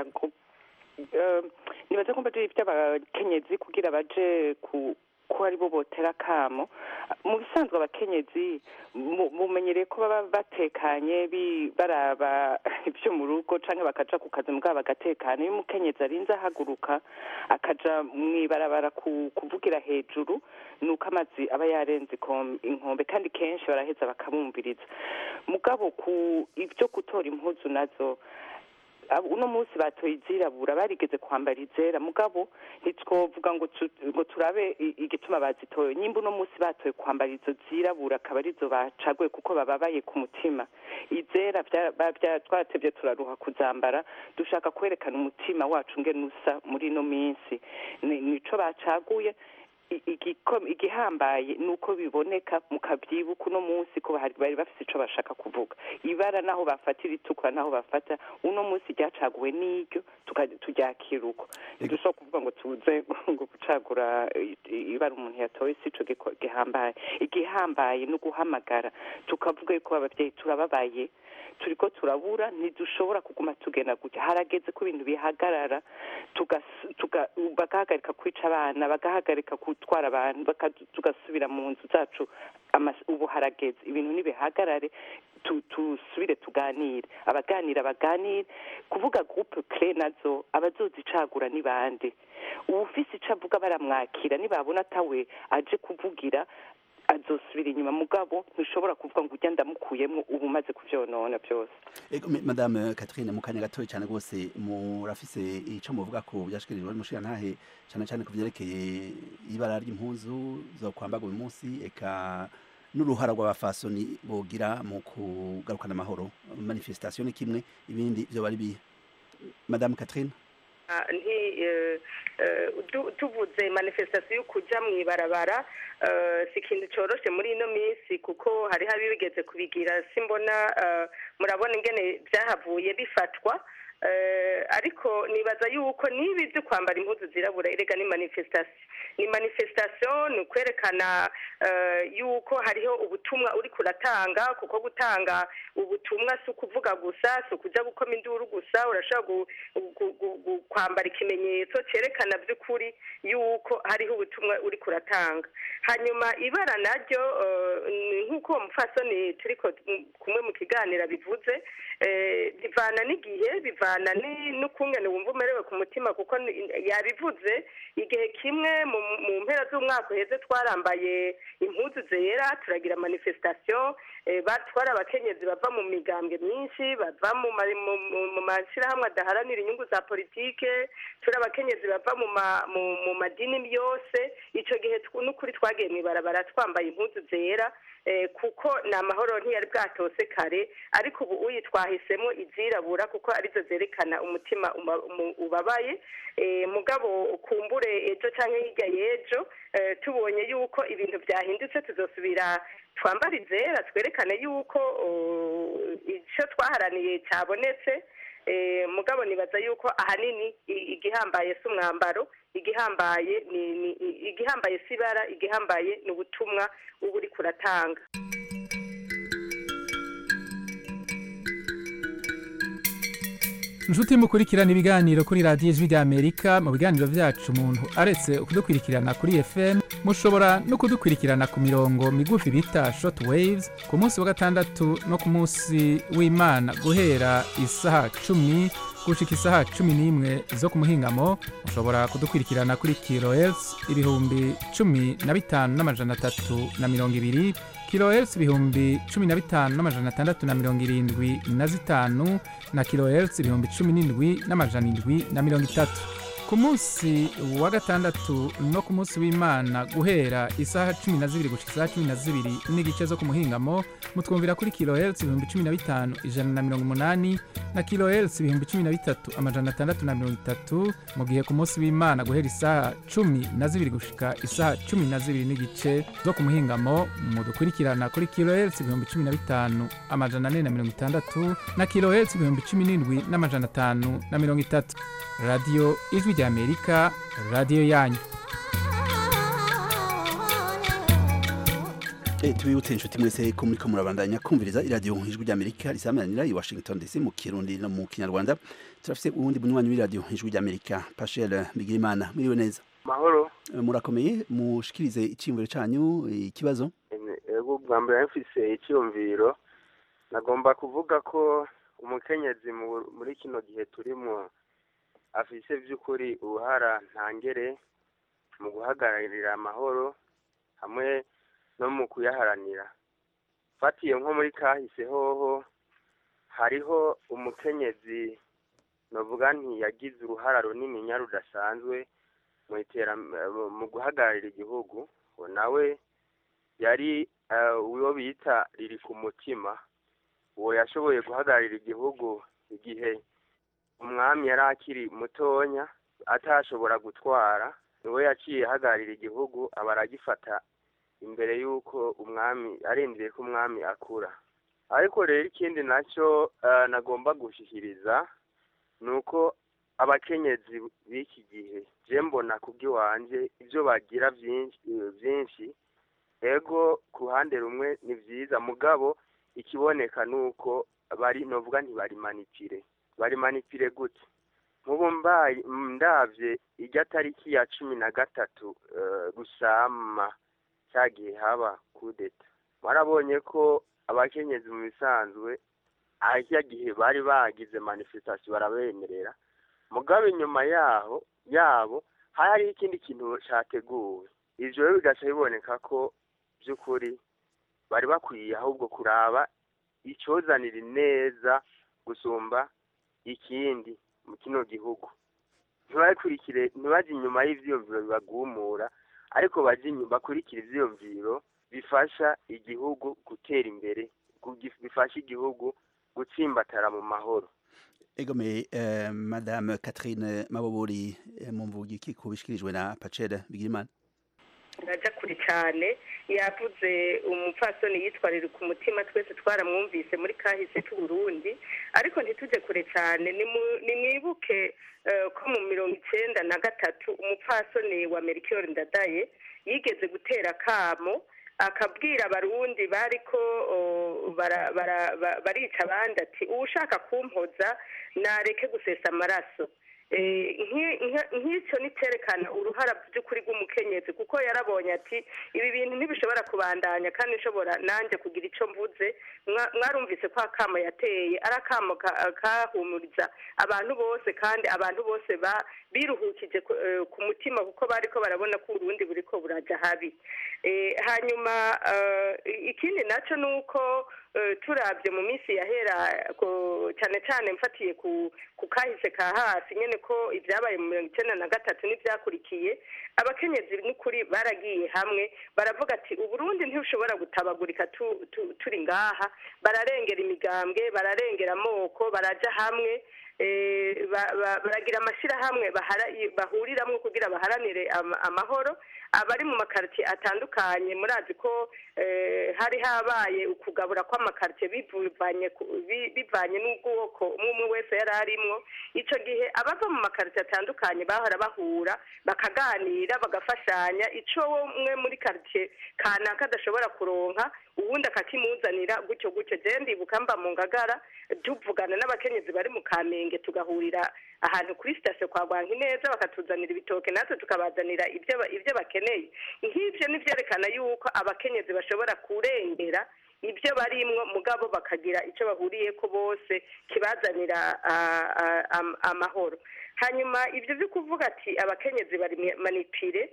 Speaker 14: nibaza ko mbaje iby'abakenyezi kugira baje ku ko ari bo botera akamo mu bisanzwe abakenyezi mumenyereye ko baba batekanye baraba ibyo mu rugo cyangwa bakaja ku kazi mugabo bagatekana iyo umukenyezi arinze ahaguruka akaja mu ibarabara kuvugira hejuru ni uko amazi aba yarenze inkombe kandi kenshi baraheza bakamwumviriza mugabo ku ibyo gutora impuzu nazo uno munsi batoye izirabura barigeze kwambara izera mugabo ntitwovuga ngo ngo turabe igituma bazitoye nyimba uno munsi batoye kwambara izo zirabura akaba arizo bacaguye kuko bababaye ku mutima izera twatebye turaruha kuzambara dushaka kwerekana umutima wacu ngene usa muri ino minsi nico bacaguye igihambaye ni uko biboneka mukabyibuka uno munsi ko bari bafite icyo bashaka kuvuga ibara naho bafata iritukura naho bafata uno munsi ryacaguwe n'iryo turyakira uko ntidushobora kuvuga ngo tuze ngo gucagura ibara umuntu yatoye si cyo gihambaye igihambaye ni uguhamagara tukavuga yuko ababyeyi turababaye turiko turabura ntidushobora kuguma tugenda gutya harageze ko ibintu bihagarara bagahagarika kwica abana bagahagarika gutwara abantu tugasubira mu nzu zacu ubu harageze ibintu nibihagarare tusubire tuganire abaganira baganire kuvuga groupe cre nazo abazozicagura ni bande uwufise ico avuga baramwakira nibabona atawe aje kuvugira azosubira inyuma mugabo ntushobora kuvuga ngo ujya ndamukuyemo ubu umaze kuvyonona byose
Speaker 12: madame Catherine mu kanya gatoya cyane rwose murafise ico muvuga ko byashikirijwe n'umushinga ntahe cyane cyane ku vyerekeye ibara ry'impuzu zo kwambaga uyu munsi eka n'uruhara rw'abafasoni bogira mu kugarukana amahoro manifestation ni kimwe ibindi byo bari bihe madame Catherine
Speaker 13: nti tuvuze manifestation yo kuja mu ibarabara si ikintu cyoroshe muri ino minsi kuko hariho abibigeze kubigira simbona murabona ingene byahavuye bifatwa ariko nibaza yuko niba ibyo kwambara impuzu zirabura erega ni manifestation ni manifestation ni ukwerekana yuko hariho ubutumwa uri kuratanga kuko gutanga ubutumwa si ukuvuga gusa si ukujya gukoma induru gusa urashobora kwambara ikimenyetso cyerekana by'ukuri yuko hariho ubutumwa uri kuratanga hanyuma ibara naryo nk'uko uwo mupfasoni turi kumwe mu kiganiro bivuze bivana n'igihe bivana n'ukungene wumva umerewe ku mutima kuko yabivuze igihe kimwe mu mpera z'umwaka uheze twarambaye impuzu zera turagira manifestation batwara abakenyezi bava mu migambwe myinshi bava mu mashyirahamwe adaharanira inyungu za politike turi abakenyezi bava mu madini yose icyo gihe n'ukuri twagiye mu ibarabara twambaye impuzu zera kuko ni amahoro ntiyari bwatose kare ariko ubu uyi twahisemo izirabura kuko arizo zerekana umutima ubabaye mugabo kumbure ejo cyangwa hirya y'ejo tubonye yuko ibintu byahindutse tuzosubira twambara izera twerekane yuko icyo twaharaniye cyabonetse Eh, mugabo nibaza yuko ahanini i- igihambaye si umwambaro igihambaye ni ni- i- igihambaye si ibara igihambaye ni ubutumwa uba uri kuratanga
Speaker 16: inshuti mukurikirana ibiganiro kuri radiyo ijwi ry'amerika mu biganiro byacu umuntu aretse kudukurikirana kuri fm mushobora no kudukurikirana ku mirongo migufi bita short waves ku munsi wa gatandatu no ku munsi w'imana guhera isaha cumi gushika isaha cumi n'imwe zo ku muhingamo mushobora kudukurikirana kuri kilohertz ibihumbi cumi na bitanu n'amajana atatu na mirongo ibiri kilohertz ibihumbi cumi na bitanu n'amajana atandatu na mirongo irindwi na zitanu na kilohertz ibihumbi cumi n'indwi n'amajana indwi na mirongo itatu ku munsi wa gatandatu no ku munsi w'imana guhera isaha cumi na zibiri gushika isaha cumi na zibiri n'igice zo ku muhingamo mutwumvira kuri kilohertz ibihumbi cumi na bitanu ijana na mirongo umunani na kilohertz ibihumbi cumi na bitatu amajana atandatu na mirongo itatu mu gihe ku munsi w'imana guhera isaha cumi na zibiri gushika isaha cumi na zibiri n'igice zo ku muhingamo mudukurikirana kuri kilohertz ibihumbi cumi na bitanu amajana ane na mirongo itandatu na kilohertz ibihumbi cumi n'indwi n'amajana atanu na mirongo itatu radiyo ijwi ry'amerika radiyo yanyu
Speaker 12: Eh, tubibutse inshuti mwese ko muriko murabandanya kumviriza iradiyo ijwi ry'amerika risamanira i washington dc mu kirundi no mu kinyarwanda turafise uwundi munywanyi w'iradiyo ijwi ry'amerika pashel bigirimana mwiriwe neza
Speaker 17: mahoro
Speaker 12: Eh, murakomeye mushikirize iciyumviro canyu eh, ikibazo
Speaker 17: ego bwa mbere mfise icyiyumviro nagomba kuvuga ko umukenyezi mu- muri kino gihe turimo afise by'ukuri uruhara ntangere mu guhagararira amahoro hamwe no mu kuyaharanira fatiye nko muri kahise hoho hariho umukenyezi novuga nti yagize uruhara runini nya rudasanzwe mu iteram- eh, mu guhagararira igihugu uwo nawe yari eh, uwo bita riri ku mutima uwo yashoboye guhagararira igihugu igihe umwami yari akiri mutonya atashobora gutwara niwe yaciye ahagararira igihugu aba aragifata imbere y'uko umwami arindiriye ko umwami akura ariko rero ikindi nacyo eh, nagomba gushyikiriza ni uko abakenyezi b'iki gihe je mbona kubw'iwanje ibyo bagira byinshi byinshi ego ku ruhande rumwe ni byiza mugabo ikiboneka ni uko bari novuga ntibari manipire bari manipire gute nk'ubu mbaye ndavye irya tariki ya cumi na gatatu eh, rusama cyagiye haba kudeta warabonye ko abakenyezi mu bisanzwe ahirya gihe bari bagize manifestation barabemerera mugabo inyuma yaho yabo hari hariho ikindi kintu cyateguwe ivyo rero bigaca biboneka ko by'ukuri bari bakwiye ahubwo kuraba icyozanira neza gusumba ikindi mu kino gihugu ntibakurikire ntibajye inyuma y'ivyiyumviro bibagumura ariko bajye inyuma bakurikire ivyiyumviro bifasha igihugu gutera imbere kugi- bifasha igihugu gutsimbatara mu mahoro
Speaker 12: egome eh, madame catherine mabobori eh, mumvuga iki ku bishikirijwe na pacel bigirimana
Speaker 13: ndaja kure cyane yavuze umupfasoni yitwarira ku mutima twese twaramwumvise muri kahise c'uburundi ariko ntitujye kure cyane nimu- nimwibuke eh, ko mu mirongo icenda na gatatu umupfasoni wa merikiyori ndadaye yigeze gutera akamo akabwira abarundi bariko oh, bara- bara- ba- barica abandi ati uwushaka kumpoza nareke gusesa amaraso Eh, nki- nka- nk'icyo ni cyerekana uruhara by'ukuri rw'umukenyezi kuko yarabonye ati ibi bintu ntibishobora kubandanya kandi nshobora nanjye kugira icyo mvuze Mwa- mwarumvise ko akamo yateye ari akamo ka- kahumuriza abantu bose kandi abantu bose ba- biruhukije ku- eh, ku mutima kuko bari ko barabona ko uburundi buri ko burajya habi Eh, hanyuma eh, ikindi nacyo ni uko eh, turabye mu minsi yahera ko- cyane cyane mfatiye ku ku kahise ka hasi nyine ko ibyabaye mu mirongo icyenda na gatatu n'ibyakurikiye abakenyezi n'ukuri baragiye hamwe baravuga ati uburundi ntibushobora gutabagurika tu- tu- turi ngaha bararengera imigambwe bararengera amoko baraja hamwe eh, ba- ba- baragira amashyirahamwe bahara- bahuriramwo kugira baharanire ama- amahoro abari mu makaritiye atandukanye murazi ko eh, hari habaye ukugabura kw'amakaritiye bivanye ku- bi- bivanye n'ubwoko umwe umwe wese yari arimwo ico gihe abava mu makaritiye atandukanye bahora bahura bakaganira bagafashanya ico umwe muri karitiye kanaka adashobora kuronka uwundi akakimuzanira gutyo gutyo jewe ndibuka mba mu ngagara tuvugana n'abakenyezi bari mu kamenge tugahurira ahantu kuri sitasiyo kwa rwanka neza bakatuzanira ibitoke natwe tukabazanira ibyo ba- ibyo bakeneye nk'ibyo ni byerekana yuko abakenyezi bashobora kurengera ibyo barimwo mugabo bakagira icyo bahuriye ko bose kibazanira ah, ah, am- amahoro hanyuma ibyo byo kuvuga ati abakenyezi bari manipire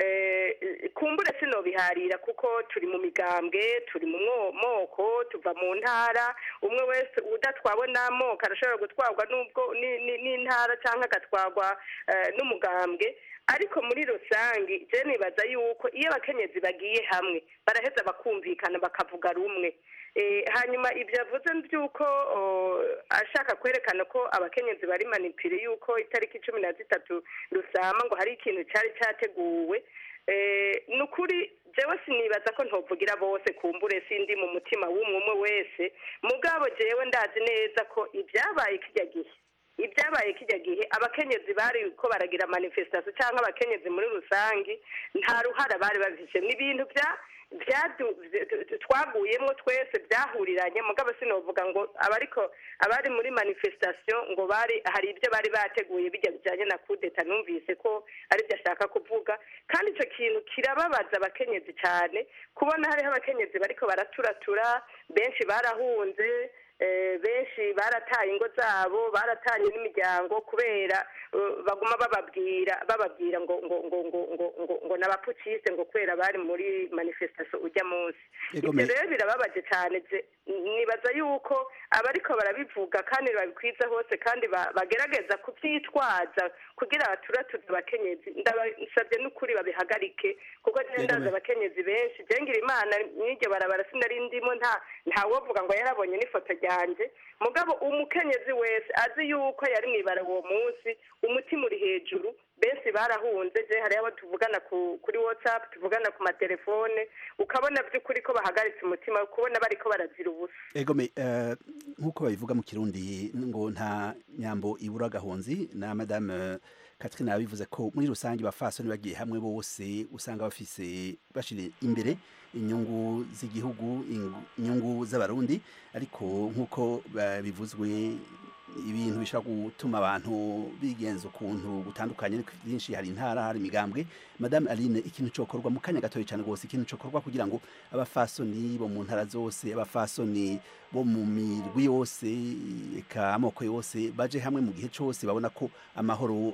Speaker 13: eh, kumbure sinobiharira kuko turi mu migambwe turi mu mwo- moko tuva mu ntara umwe wese udatwawe n'amoko arashobora gutwarwa n'ubwo ni- ni- n'intara cyangwa agatwarwa eh, n'umugambwe ariko muri rusange je nibaza yuko iyo abakenyezi bagiye hamwe baraheza bakumvikana bakavuga rumwe Eh, hanyuma ibyo avuze by'uko oh, ashaka kwerekana ko abakenyezi bari manipire yuko itariki cumi na zitatu rusama ngo hari ikintu cyari cyateguwe Eh, ni ukuri jewe sinibaza ko ntovugira bose kumbure sindi mu mutima w'umwe umwe wese mugabo jewe ndazi neza ko ibyabaye kijya gihe ibyabaye kijya gihe abakenyezi bari ko baragira manifestation cyangwa abakenyezi muri rusange nta ruhara bari babifise ni ibintu bya byadu- vy- twaguyemo twese byahuriranye mugabo sinovuga ngo abariko abari muri manifestation ngo bari hari ibyo bari bateguye bijya bijyanye na kudeta numvise ko ari byo ashaka kuvuga kandi icyo kintu kirababaza abakenyezi cyane kubona hariho abakenyezi bariko baraturatura benshi barahunze eh, benshi barataye ingo zabo baratanye n'imiryango kubera eh, baguma bababwira bababwira ngo ngo ngo ngo ngo ngo ngo n'abapukiste ngo kubera bari muri manifestation ujya munsi
Speaker 12: Ego
Speaker 13: ibyo
Speaker 12: me-
Speaker 13: rero birababaje cyane je- nibaza yuko abariko barabivuga kandi babikwiza hose kandi ba- bagerageza kubyitwaza kugira baturatuze abakenyezi ndabasabye n'ukuri babihagarike kuko je
Speaker 12: Ego
Speaker 13: ndazi
Speaker 12: me-
Speaker 13: abakenyezi benshi jengira imana n'iryo barabara sinari ndimo nta ntawovuga ngo yarabonye n'ifoto ryanjye mugabo umukenyezi wese azi yuko yari mwibara uwo munsi umutima uri hejuru benshi barahunze je hariho abo tuvugana ku, kuri whatsapp tuvugana ku matelefone ukabona by'ukuri ko bahagaritse umutima kubona bariko barazira ubusa
Speaker 12: egome eh, nk'uko babivuga mu kirundi ngo nta nyambo ibura agahonzi na madame eh, Catherine yabivuze ko muri rusange bafasoni bagiye hamwe bose usanga bafise bashira imbere inyungu z'igihugu ing- inyungu z'abarundi ariko nk'uko eh, bivuzwe ibintu bishobora gutuma abantu bigenza ukuntu gutandukanye ariko byinshi hari intara hari imigambwe madame aline ikintu cokorwa mu kanya gatoya cyane rwose ikintu cokorwa kugira ngo abafasoni bo mu ntara zose abafasoni bo mu mirwi yose eka amoko yose baje hamwe mu gihe cyose babona ko amahoro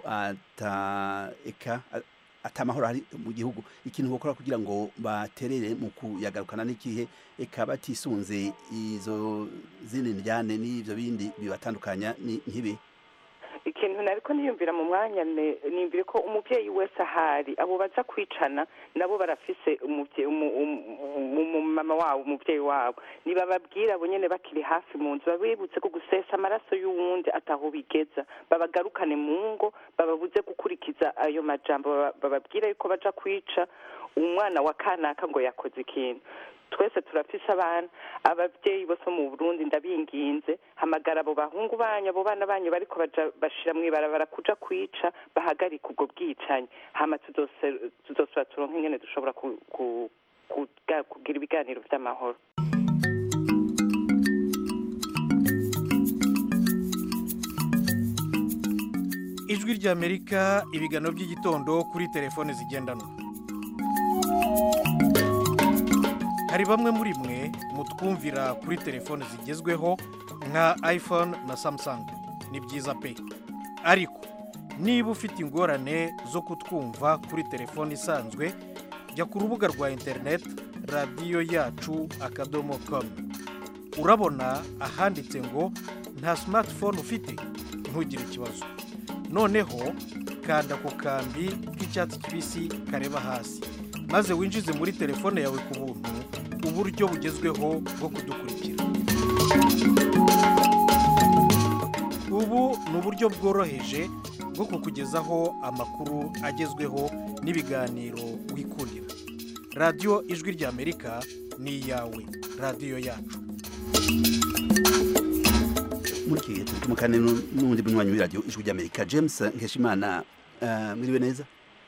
Speaker 12: ata eka a- ata amahoro ari mu gihugu ikintu bakora kugira ngo baterere mu kuyagarukana n'ikihe eka batisunze izo zindi njyane n'ivyo bindi bibatandukanya ni nkibi
Speaker 14: ikintu nariko niyumvira mu mwanya ne- niyumvire ko umuvyeyi wese ahari abo baza kwicana nabo barafise umuvye- umu- umu- umu- umumama wabo umuvyeyi wabo nibababwira abo nyene bakiri hafi mu nzu babibutse ko gusesa amaraso y'uwundi ataho bigeza babagarukane mu ngo bababuze gukurikiza ayo majambo baba- bababwira yuko baja kwica umwana wa kanaka ngo yakoze ikintu twese turafise abana abavyeyi bose bo mu burundi ndabinginze hamagara abo bahungu banyu abo bana banyu bariko baja bashira mw'ibarabara kuja kwica bahagarika ubwo bwicanyi hama tudose- tuzosubira turonke ingene dushobora ku- ku- kuga- kugira ibiganiro vy'amahoro
Speaker 18: ijwi ry'amerika ibiganiro by'igitondo kuri telefone zigendanwa hari bamwe muri mwe mutwumvira kuri telefone zigezweho nka iphone na samsung ni byiza pe ariko niba ufite ingorane zo kutwumva kuri telefone isanzwe jya ku rubuga rwa interineti radiyo yacu akadomo komu urabona ahanditse ngo nta smartphone ufite ntugire ikibazo noneho kanda ku kambi k'icyatsi kibisi kareba hasi maze winjize muri telefone yawe ku buntu uburyo bugezweho bwo kudukurikira ubu ni uburyo bworoheje bwo kukugezaho amakuru agezweho n'ibiganiro wikundira radiyo ijwi ry'amerika ni iyawe radiyo yacu
Speaker 12: muri iki gihe turi kumwe kandi n'undi munywanyi w'iradiyo ijwi ry'amerika james nkeshimana eh, mwiriwe neza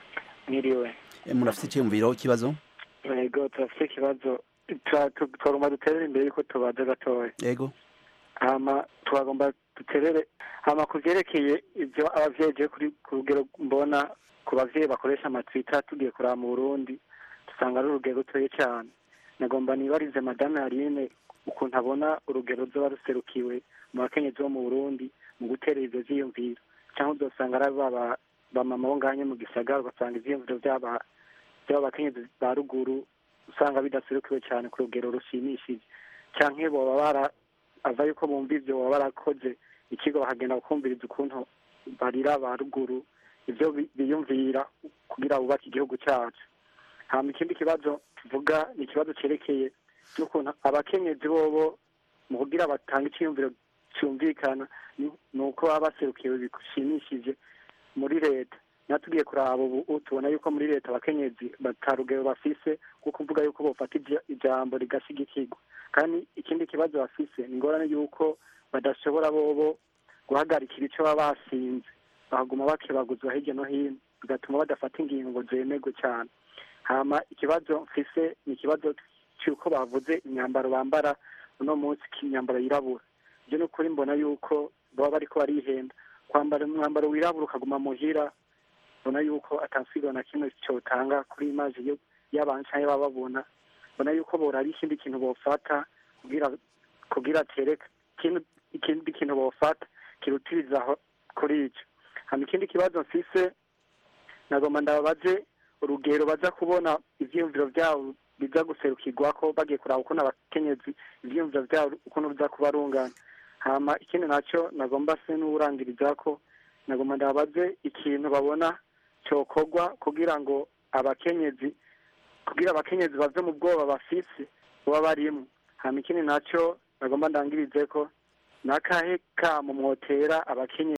Speaker 19: mwiriwe
Speaker 12: Eh, murafite icyiyumviro ikibazo
Speaker 19: yego turafite ikibazo Tura- tu- twagomba duterere imbere yuko tubaza gatoya
Speaker 12: yego
Speaker 19: hama twagomba duterere hama ku byerekeye ibyo abavyeyi je kuri ku rugero mbona ku bavyeyi bakoresha amatwita tugiye kuraba mu burundi dusanga ari urugero rutoye cyane nagomba nibarize madame harine ukuntu abona urugero ruzoba ruserukiwe mu bakenyezi bo mu burundi mu guterera ivyo vyiyumviro cyangwa uzosanga ari baba bamama bo nganye mu gisagara ugasanga ivyiyumviro vy'aba by'aba bakenyezi ba ruguru usanga bidaserukiwe cyane ku rugero rushimishije canke boba bara ava yuko bumva ivyo baba barakoze ikigo bakagenda bakumviriza ukuntu barira ba ruguru ivyo bi- biyumvira kugira bubake igihugu cyacu hama ikindi kibazo tuvuga ni ikibazo cerekeye n'ukuntu abakenyezi bobo mu kugira batanga iciyumviro cyumvikana ni- ni uko baba baserukiwe bishimishije muri leta natugiye kuraba ubu tubona yuko muri leta abakenyezi batarugero bafise kuko kuvuga yuko bofata ija- ijambo rigashigikirwa kandi ikindi kibazo bafise ni ingorane yuko badashobora bobo guhagarikira ico baba basinze bahaguma bakebaguzwa hirya no hino bigatuma badafata ingingo zemerwe cyane hama ikibazo mfise ni ikibazo cy'uko bavuze imyambaro bambara uno munsi imyambaro yirabura ibyo ni ukuri mbona yuko baba bariko barihenda kwambara umwambaro wirabura ukaguma muhira mbona yuko atansubiro na kimwe cyotanga kuri imaji yo- y'abantu canke baba babona mbona yuko boraba ikindi kintu bofata kugira kugira tereka ikindi ikindi kintu bofata kirutirizaho kuri ico hama ikindi kibazo mfise nagomba ndababaze urugero baza kubona ivyiyumviro vyabo biza guserukirwako bagiye kuraba ukuntu abakenyezi ivyiyumviro vyabo ukuntu biza kuba rungana hama ikindi naco nagomba se n'uwurangirizako nagomba ndababaze ikintu babona cokorwa kugira ngo abakenyezi kugira abakenyezi bave mu bwoba bafise baba barimwo hama ikindi naco nagomba ndangirize ko nakahe kamo mwotera abakenyezi